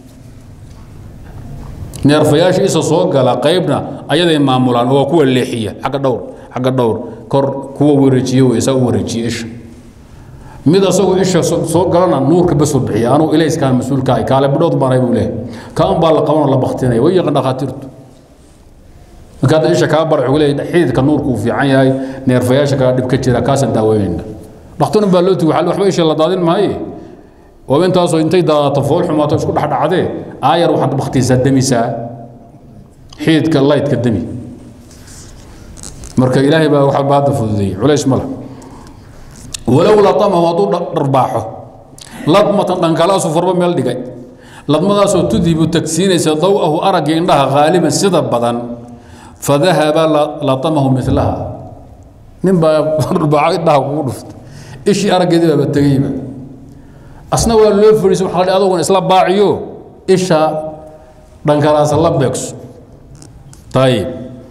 neerfayaasha isa soo gala qaybna ayaday maamulaan oo waa kuwa leexiya xagga dhowr xagga dhowr kor kuwa wareejiye wey isaa u wareejiye isha mid asagoo isha soo galana nuurka basoo bixiya anuu ilayskaan mas-uulka ahay kaale bidhood baanay buu leeyahay kaan baa la qabanoo la baktinaya way yaqaan dhakhaatiirtu marka hadda isha kaa bar wuxuu leeyahay xididka nuurku uu fiican yahay neerfayaasha kaa dhib ka jira kaasaan daaweynayna dhakhtarun baa loo tigi waxba isha la daadin maaye oo intaasoo intay daadato fool xumaato isku dhexdhacdee aayar waxaad baktiisaa demisaa xididka laydka demi marka ilaahay baa waxa baada fududeeyey culays ma leh walow latamahu hadduu dharbaaxo ladmatan dhankalaasu farba meel dhigay ladmadaasoo tudhibu tagsiinaysa dawahu aragga indhaha haaliban sida badan fadahaba latamahu milaha nin baa dharbaaxo indhaha kugu dhuftay ishii araggeedii baaba tegeyba asna waa loo fadhiisay waxa la adogon isla baaciyo isha dhankalaasa la beegso ayib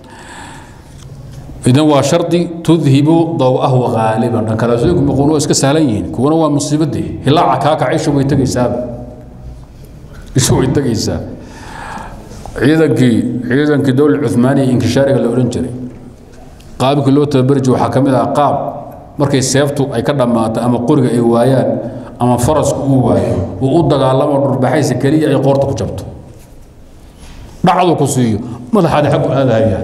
idan waa shardi tudhibu dawahu haaliban dhankalaasooyinku muquun waa iska sahlan yihiin kuwana waa musiibadii hilaaca kaakac isha way tegaysaaba isha way tegaysaa ciidankii ciidankii dowla cumaaniya inkishaariga la odhan jiray qaabkii loo tababari jiray waxaa ka mid ah qaab markay seeftu ay ka dhammaato ama qoriga ay waayaan ama farasku uu waayo uu u dagaalamo dhurbaxaysa keliya ay qoorta ku jabto dhacdu ku siiyo madaxaadi xaggu aadahayaan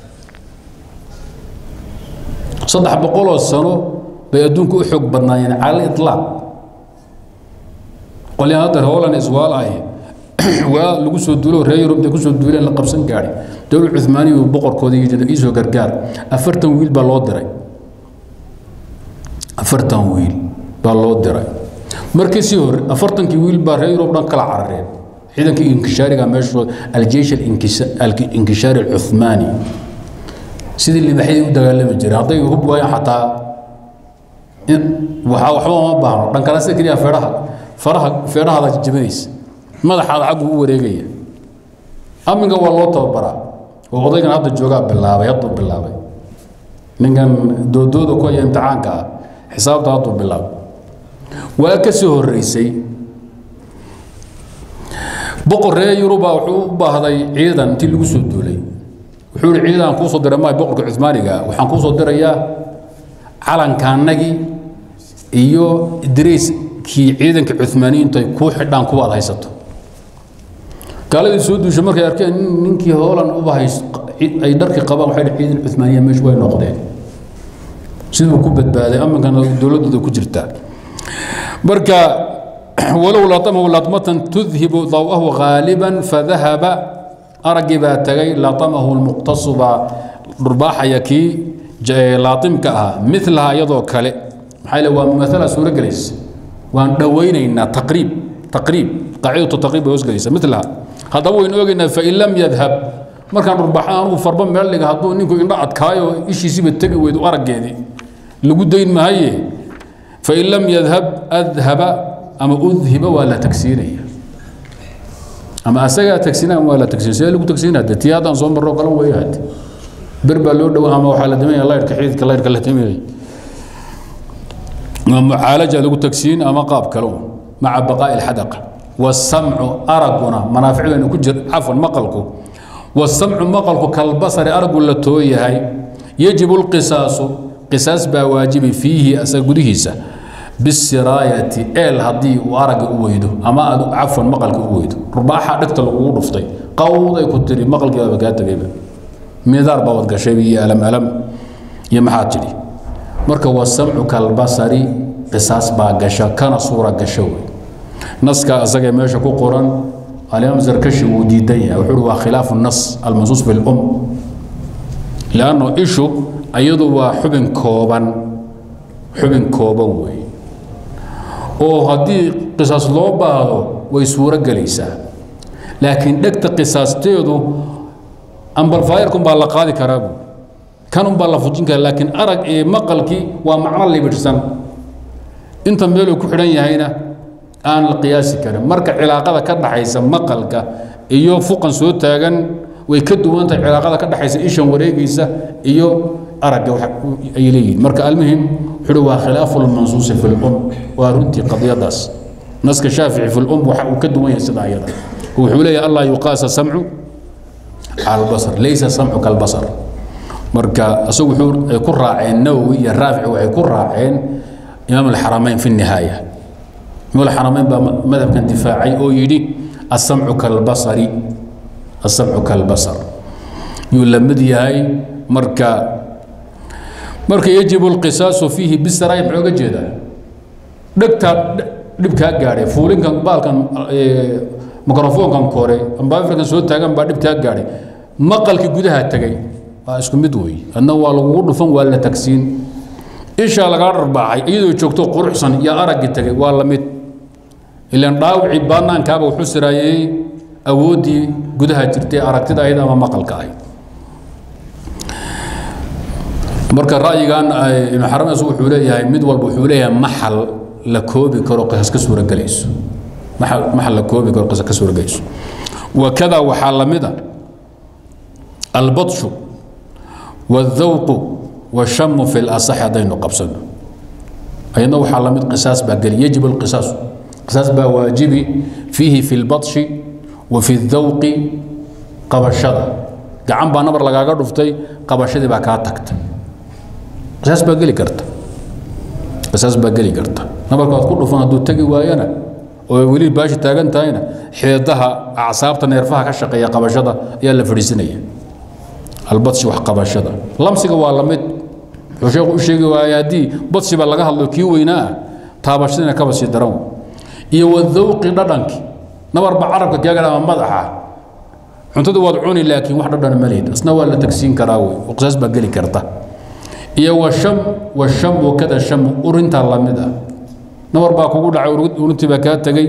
saddex boqoloo sano bay adduunka u xoog badnaayeen cala ilaaq qolyahan hadda howlan iswaalaay waa lagu soo duulo reer yurub intay kusoo duuleen la qabsan gaadhay dowlad cumaaniya boqorkooda iisoo gargaar afartan wiil baa loo diray afartan wiil baa loo diray markii sii hore afartankii wiil baa reer yurub dhan kala carareen ciidankii inkishaariga meesha aljeish alinkishaari alcumaani sidii libaxyadii u dagaalami jiray hadday hub waayaan xataa waxaa waxba uma baahno dhankala sida keliya feedhaha faraha feedhahaada jabinaysa madaxaada xaggu u wareegaya aminka waa loo tababaraa oo odaygan hadda joogaa bilaabay hadduu bilaabay ninkan doodooda ku haya imtixaanka ah xisaabta hadduu bilaabay waa ka soo horreysay boqor reer yuruba wuxuu u baahday ciidan intii lagu soo duulay wuxuu ihi ciidan kuusoo diray maay boqorka cumaaniga waxaan kuusoo dirayaa calankaanagii iyo idriiskii ciidanka cumaaniyiintu ay kuu xidhaan kuwa ad haysato gaaladii soo duushay markay arkeen ninkii hoolan uba hays ay dharkii qabaan waxay ciidan cumaaniya meeshu way noqdeen siduu ku badbaaday aminkana dowladdooda ku jirtaa marka walow latamahu latmatan tudhibu dawahu ghaaliban fadahaba araggii baa tagay laatamahu lmuqtasu baa dhurbaaxaya kii laatimka ahaa milaha iyadoo kale maxaa le waa mumaala suuro gelaysa waan dhowaynaynaa taqriib taqriib qaacidatu taqriib bay hoosgelaysa milaha haddaba waynu ogaynaa fain lam yadhab markaan dhurbaaxa anugu farba meel dhiga hadduu ninku indho adkaayo ishiisiiba tegi weydo araggeedii lagu dayn mahaye fain lam yadhab adhaba ama udhiba waa la tagsiinaya ama asagaa tagsiina ama waa la tagsiina sidee lagu tagsiina de tii haddaan soo marro kale weeye hade ber baa loo dhowa ama waxaa la dameeya laydhka xididka laydhka la dameeyay ama mucaalaja lagu tagsiin ama qaab kale un maca baqaa'i alxadaqa wasamcu araguna manaaficdaynu ku jir cafwan maqalku wasamcu maqalku kalbasari aragu la tooyahay yajibu lqisaasu qisaas baa waajibi fiihi asaga gudihiisa bisiraayati eel haddii uu aragga u weydo ama aad cafwan maqalka u weydo rubaaxa dhegta lagugu dhuftay qawday ku tiri maqalkeedaba kaa tegayba midaar baa wadgashayba iyo alam alam iyo maxaa tidhi marka wasamcu kalbasari qisaas baa gasha kana suura gasho wey naska asagee meesha ku qoran alimaam zarkashi wuu diidan yahay wuxuu waa khilaafu nas almansuus fi lum lanno ishu iyadu waa xubin kooban xubin kooban wey oo haddii qisaas loo baahdo way suuro gelaysaa laakiin dhegta qisaasteedu ambalfaayarkun baa la qaadi karaa bu kanun baa la fujin karaa laakiin arag iyo maqalkii waa macno libidhsan inta meeluu ku xidhan yahayna aan la qiyaasi karin marka cilaaqada ka dhaxaysa maqalka iyo fuqan soo taagan way ka duwantahay cilaaqada ka dhaxaysa ishan wareegaysa iyo aragga ay leeyihiin marka almuhim wuxuu waa khilaafu lmansuusi fi lum waa runtii qadiyadaas naska shaafici fi lum waxa uu ka duwan yahay sida ayada wuxuu leeyahay allah yuqaasa samcu cala albasar laysa samcu kalbasar marka isagu wuxuu ay ku raaceen nawowi iyo raafici waxay ku raaceen imaam alxaramayn fi nihaaya imaam alxaramayn baa madhabkan difaacay oo yidhi asamcu kalbasari asamcu kalbasar yuu la mid yahay marka marka yajibu alqisaasu fiihi bisaraay muxuu ga jeedaa dhegtaa dhibkaa gaadhay fuulinkan baalkan mikrofoonkan kore ambaafirkan soo taagan baa dhibkaa gaadhay maqalkii gudaha tegay waa isku mid wey adna waa lagugu dhufan waa la tagsiin ishaa lagaa dharbaaxay iyadoo joogto quruxsan iyo araggii tegay waa la mid ilaan dhaawicii baanaankaaba wuxuu siraayey awooddii gudaha jirtay aragtida ahayd ama maqalka ahayd marka ra'yigan ibnu xarames wuxuu leeyahay mid walba wuxuu leeyahay maxal la koobi karo qisas ka suuragelayso maxal maxal la koobi karo qisas ka suuragelayso wakada waxaa la mid a albadshu والذوق والشم في الأصح هذين قبسنا أيضا وحال من قصاص بقل يجب القصاص قصاص بواجبي فيه في البطش وفي الذوق قبشده gacan baa nabar lagaaga dhuftay qabashadii baa kaa tagtay qisaas baa geli karta qisaas baa geli karta nabarka waad ku dhufan hadduu tegi waayana oo weli baashi taagan tahayna xididaha acsaabta neerfaha ka shaqeeya qabashada ayaa la fadhiisinaya albadsi wax qabashada lamsiga waa la mid wuxuu sheekhu u sheegi waaya haddii badsiba laga hadlo kii weynaa ah taabashadiina kaba sii daran iyo wadawqi dhadhanki nabarba carabka kaaga ama madaxa cuntada waad cuni laakiin wax dhadhan ma lihid isna waa la tagsiin karaa wey oo qisaas baa geli karta iyo washam washam wakada sham urintaa lamid ah nabar baa kugu dhacay urintii baa kaa tegey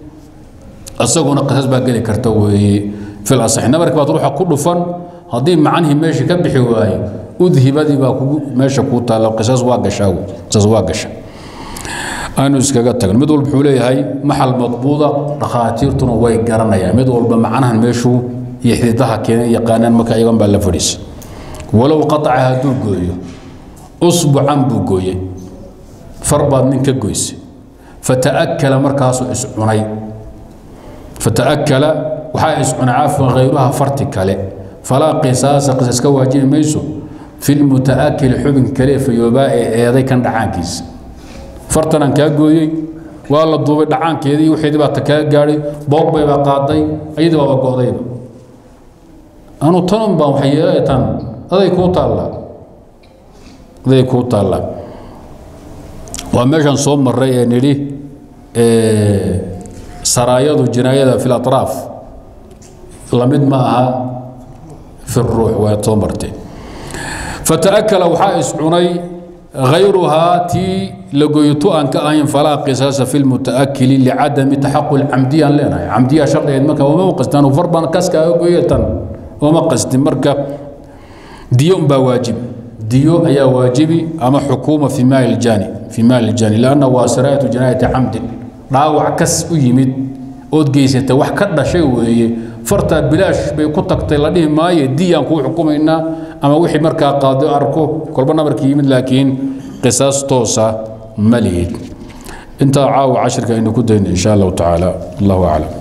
isaguna qisaas baa geli karta weeye fil asaxi nabarkii baad ruuxa ku dhufan haddii macanhii meeshii ka bixi waayo udhibadii baa kugu meesha kuu taalla qisaas waa gashaa wey qisaas waa gasha aanu iskaga tagno mid walba wuxuu leeyahay maxal madbuuda dhakhaatiirtuna way garanayaan mid walba macnahan meeshuu iyo xididaha keenay yaqaanaan marka iyagan baa la fadhiisa walow qataca hadduu gooyo usbucan buu gooyey far baad nin ka goysay fata'akala markaasuu iscunay fata'akala waxaa iscunay cafwan khayruha farti kale falaa qisaasa qisas ka waajibi mayso fi lmutaakili xubin kale fayoobaa ee eeday kan dhacaankiisa fartanaan kaa gooyey waa la duubay dhacaankeedii wixeedii baa ta kaa gaadhay boogbay baa qaaday ayadii baaba go'dayba anu tanun baan waxay yeelay tan aday kuu taallaa aday kuu taallaa waa meeshaan soo marray ee nidhi saraayadu jinaayada fi latraaf lamid ma aha fi ruux waad soo marteen fata'akala waxaa iscunay غayruhaa tii lagoyto aan ka ahayn falaa qisaasa fi lmutaakili licadami taxaqul camdiyaan leenahay camdiya shardigeed marka wama qastaan farban kaskaaga goyatan wama qastin marka diyo umbaa waajibi diyo ayaa waajibi ama xukuuma fi maali ljani fi maali ljani lanna waa siraayatu jinaayati camdin dhaawac kas u yimid ood geysatay wax ka dhashay weeye fartaa bilaash bay ku tagtay la dhihi maayo diyaan kuu xukumaynaa ama wixii markaa qaado arko kolba nabarkii yimid laakiin qisaas toosa ma lihid intaa caawa cashirka aynu ku dayno insha allahu tacaala allahu aclam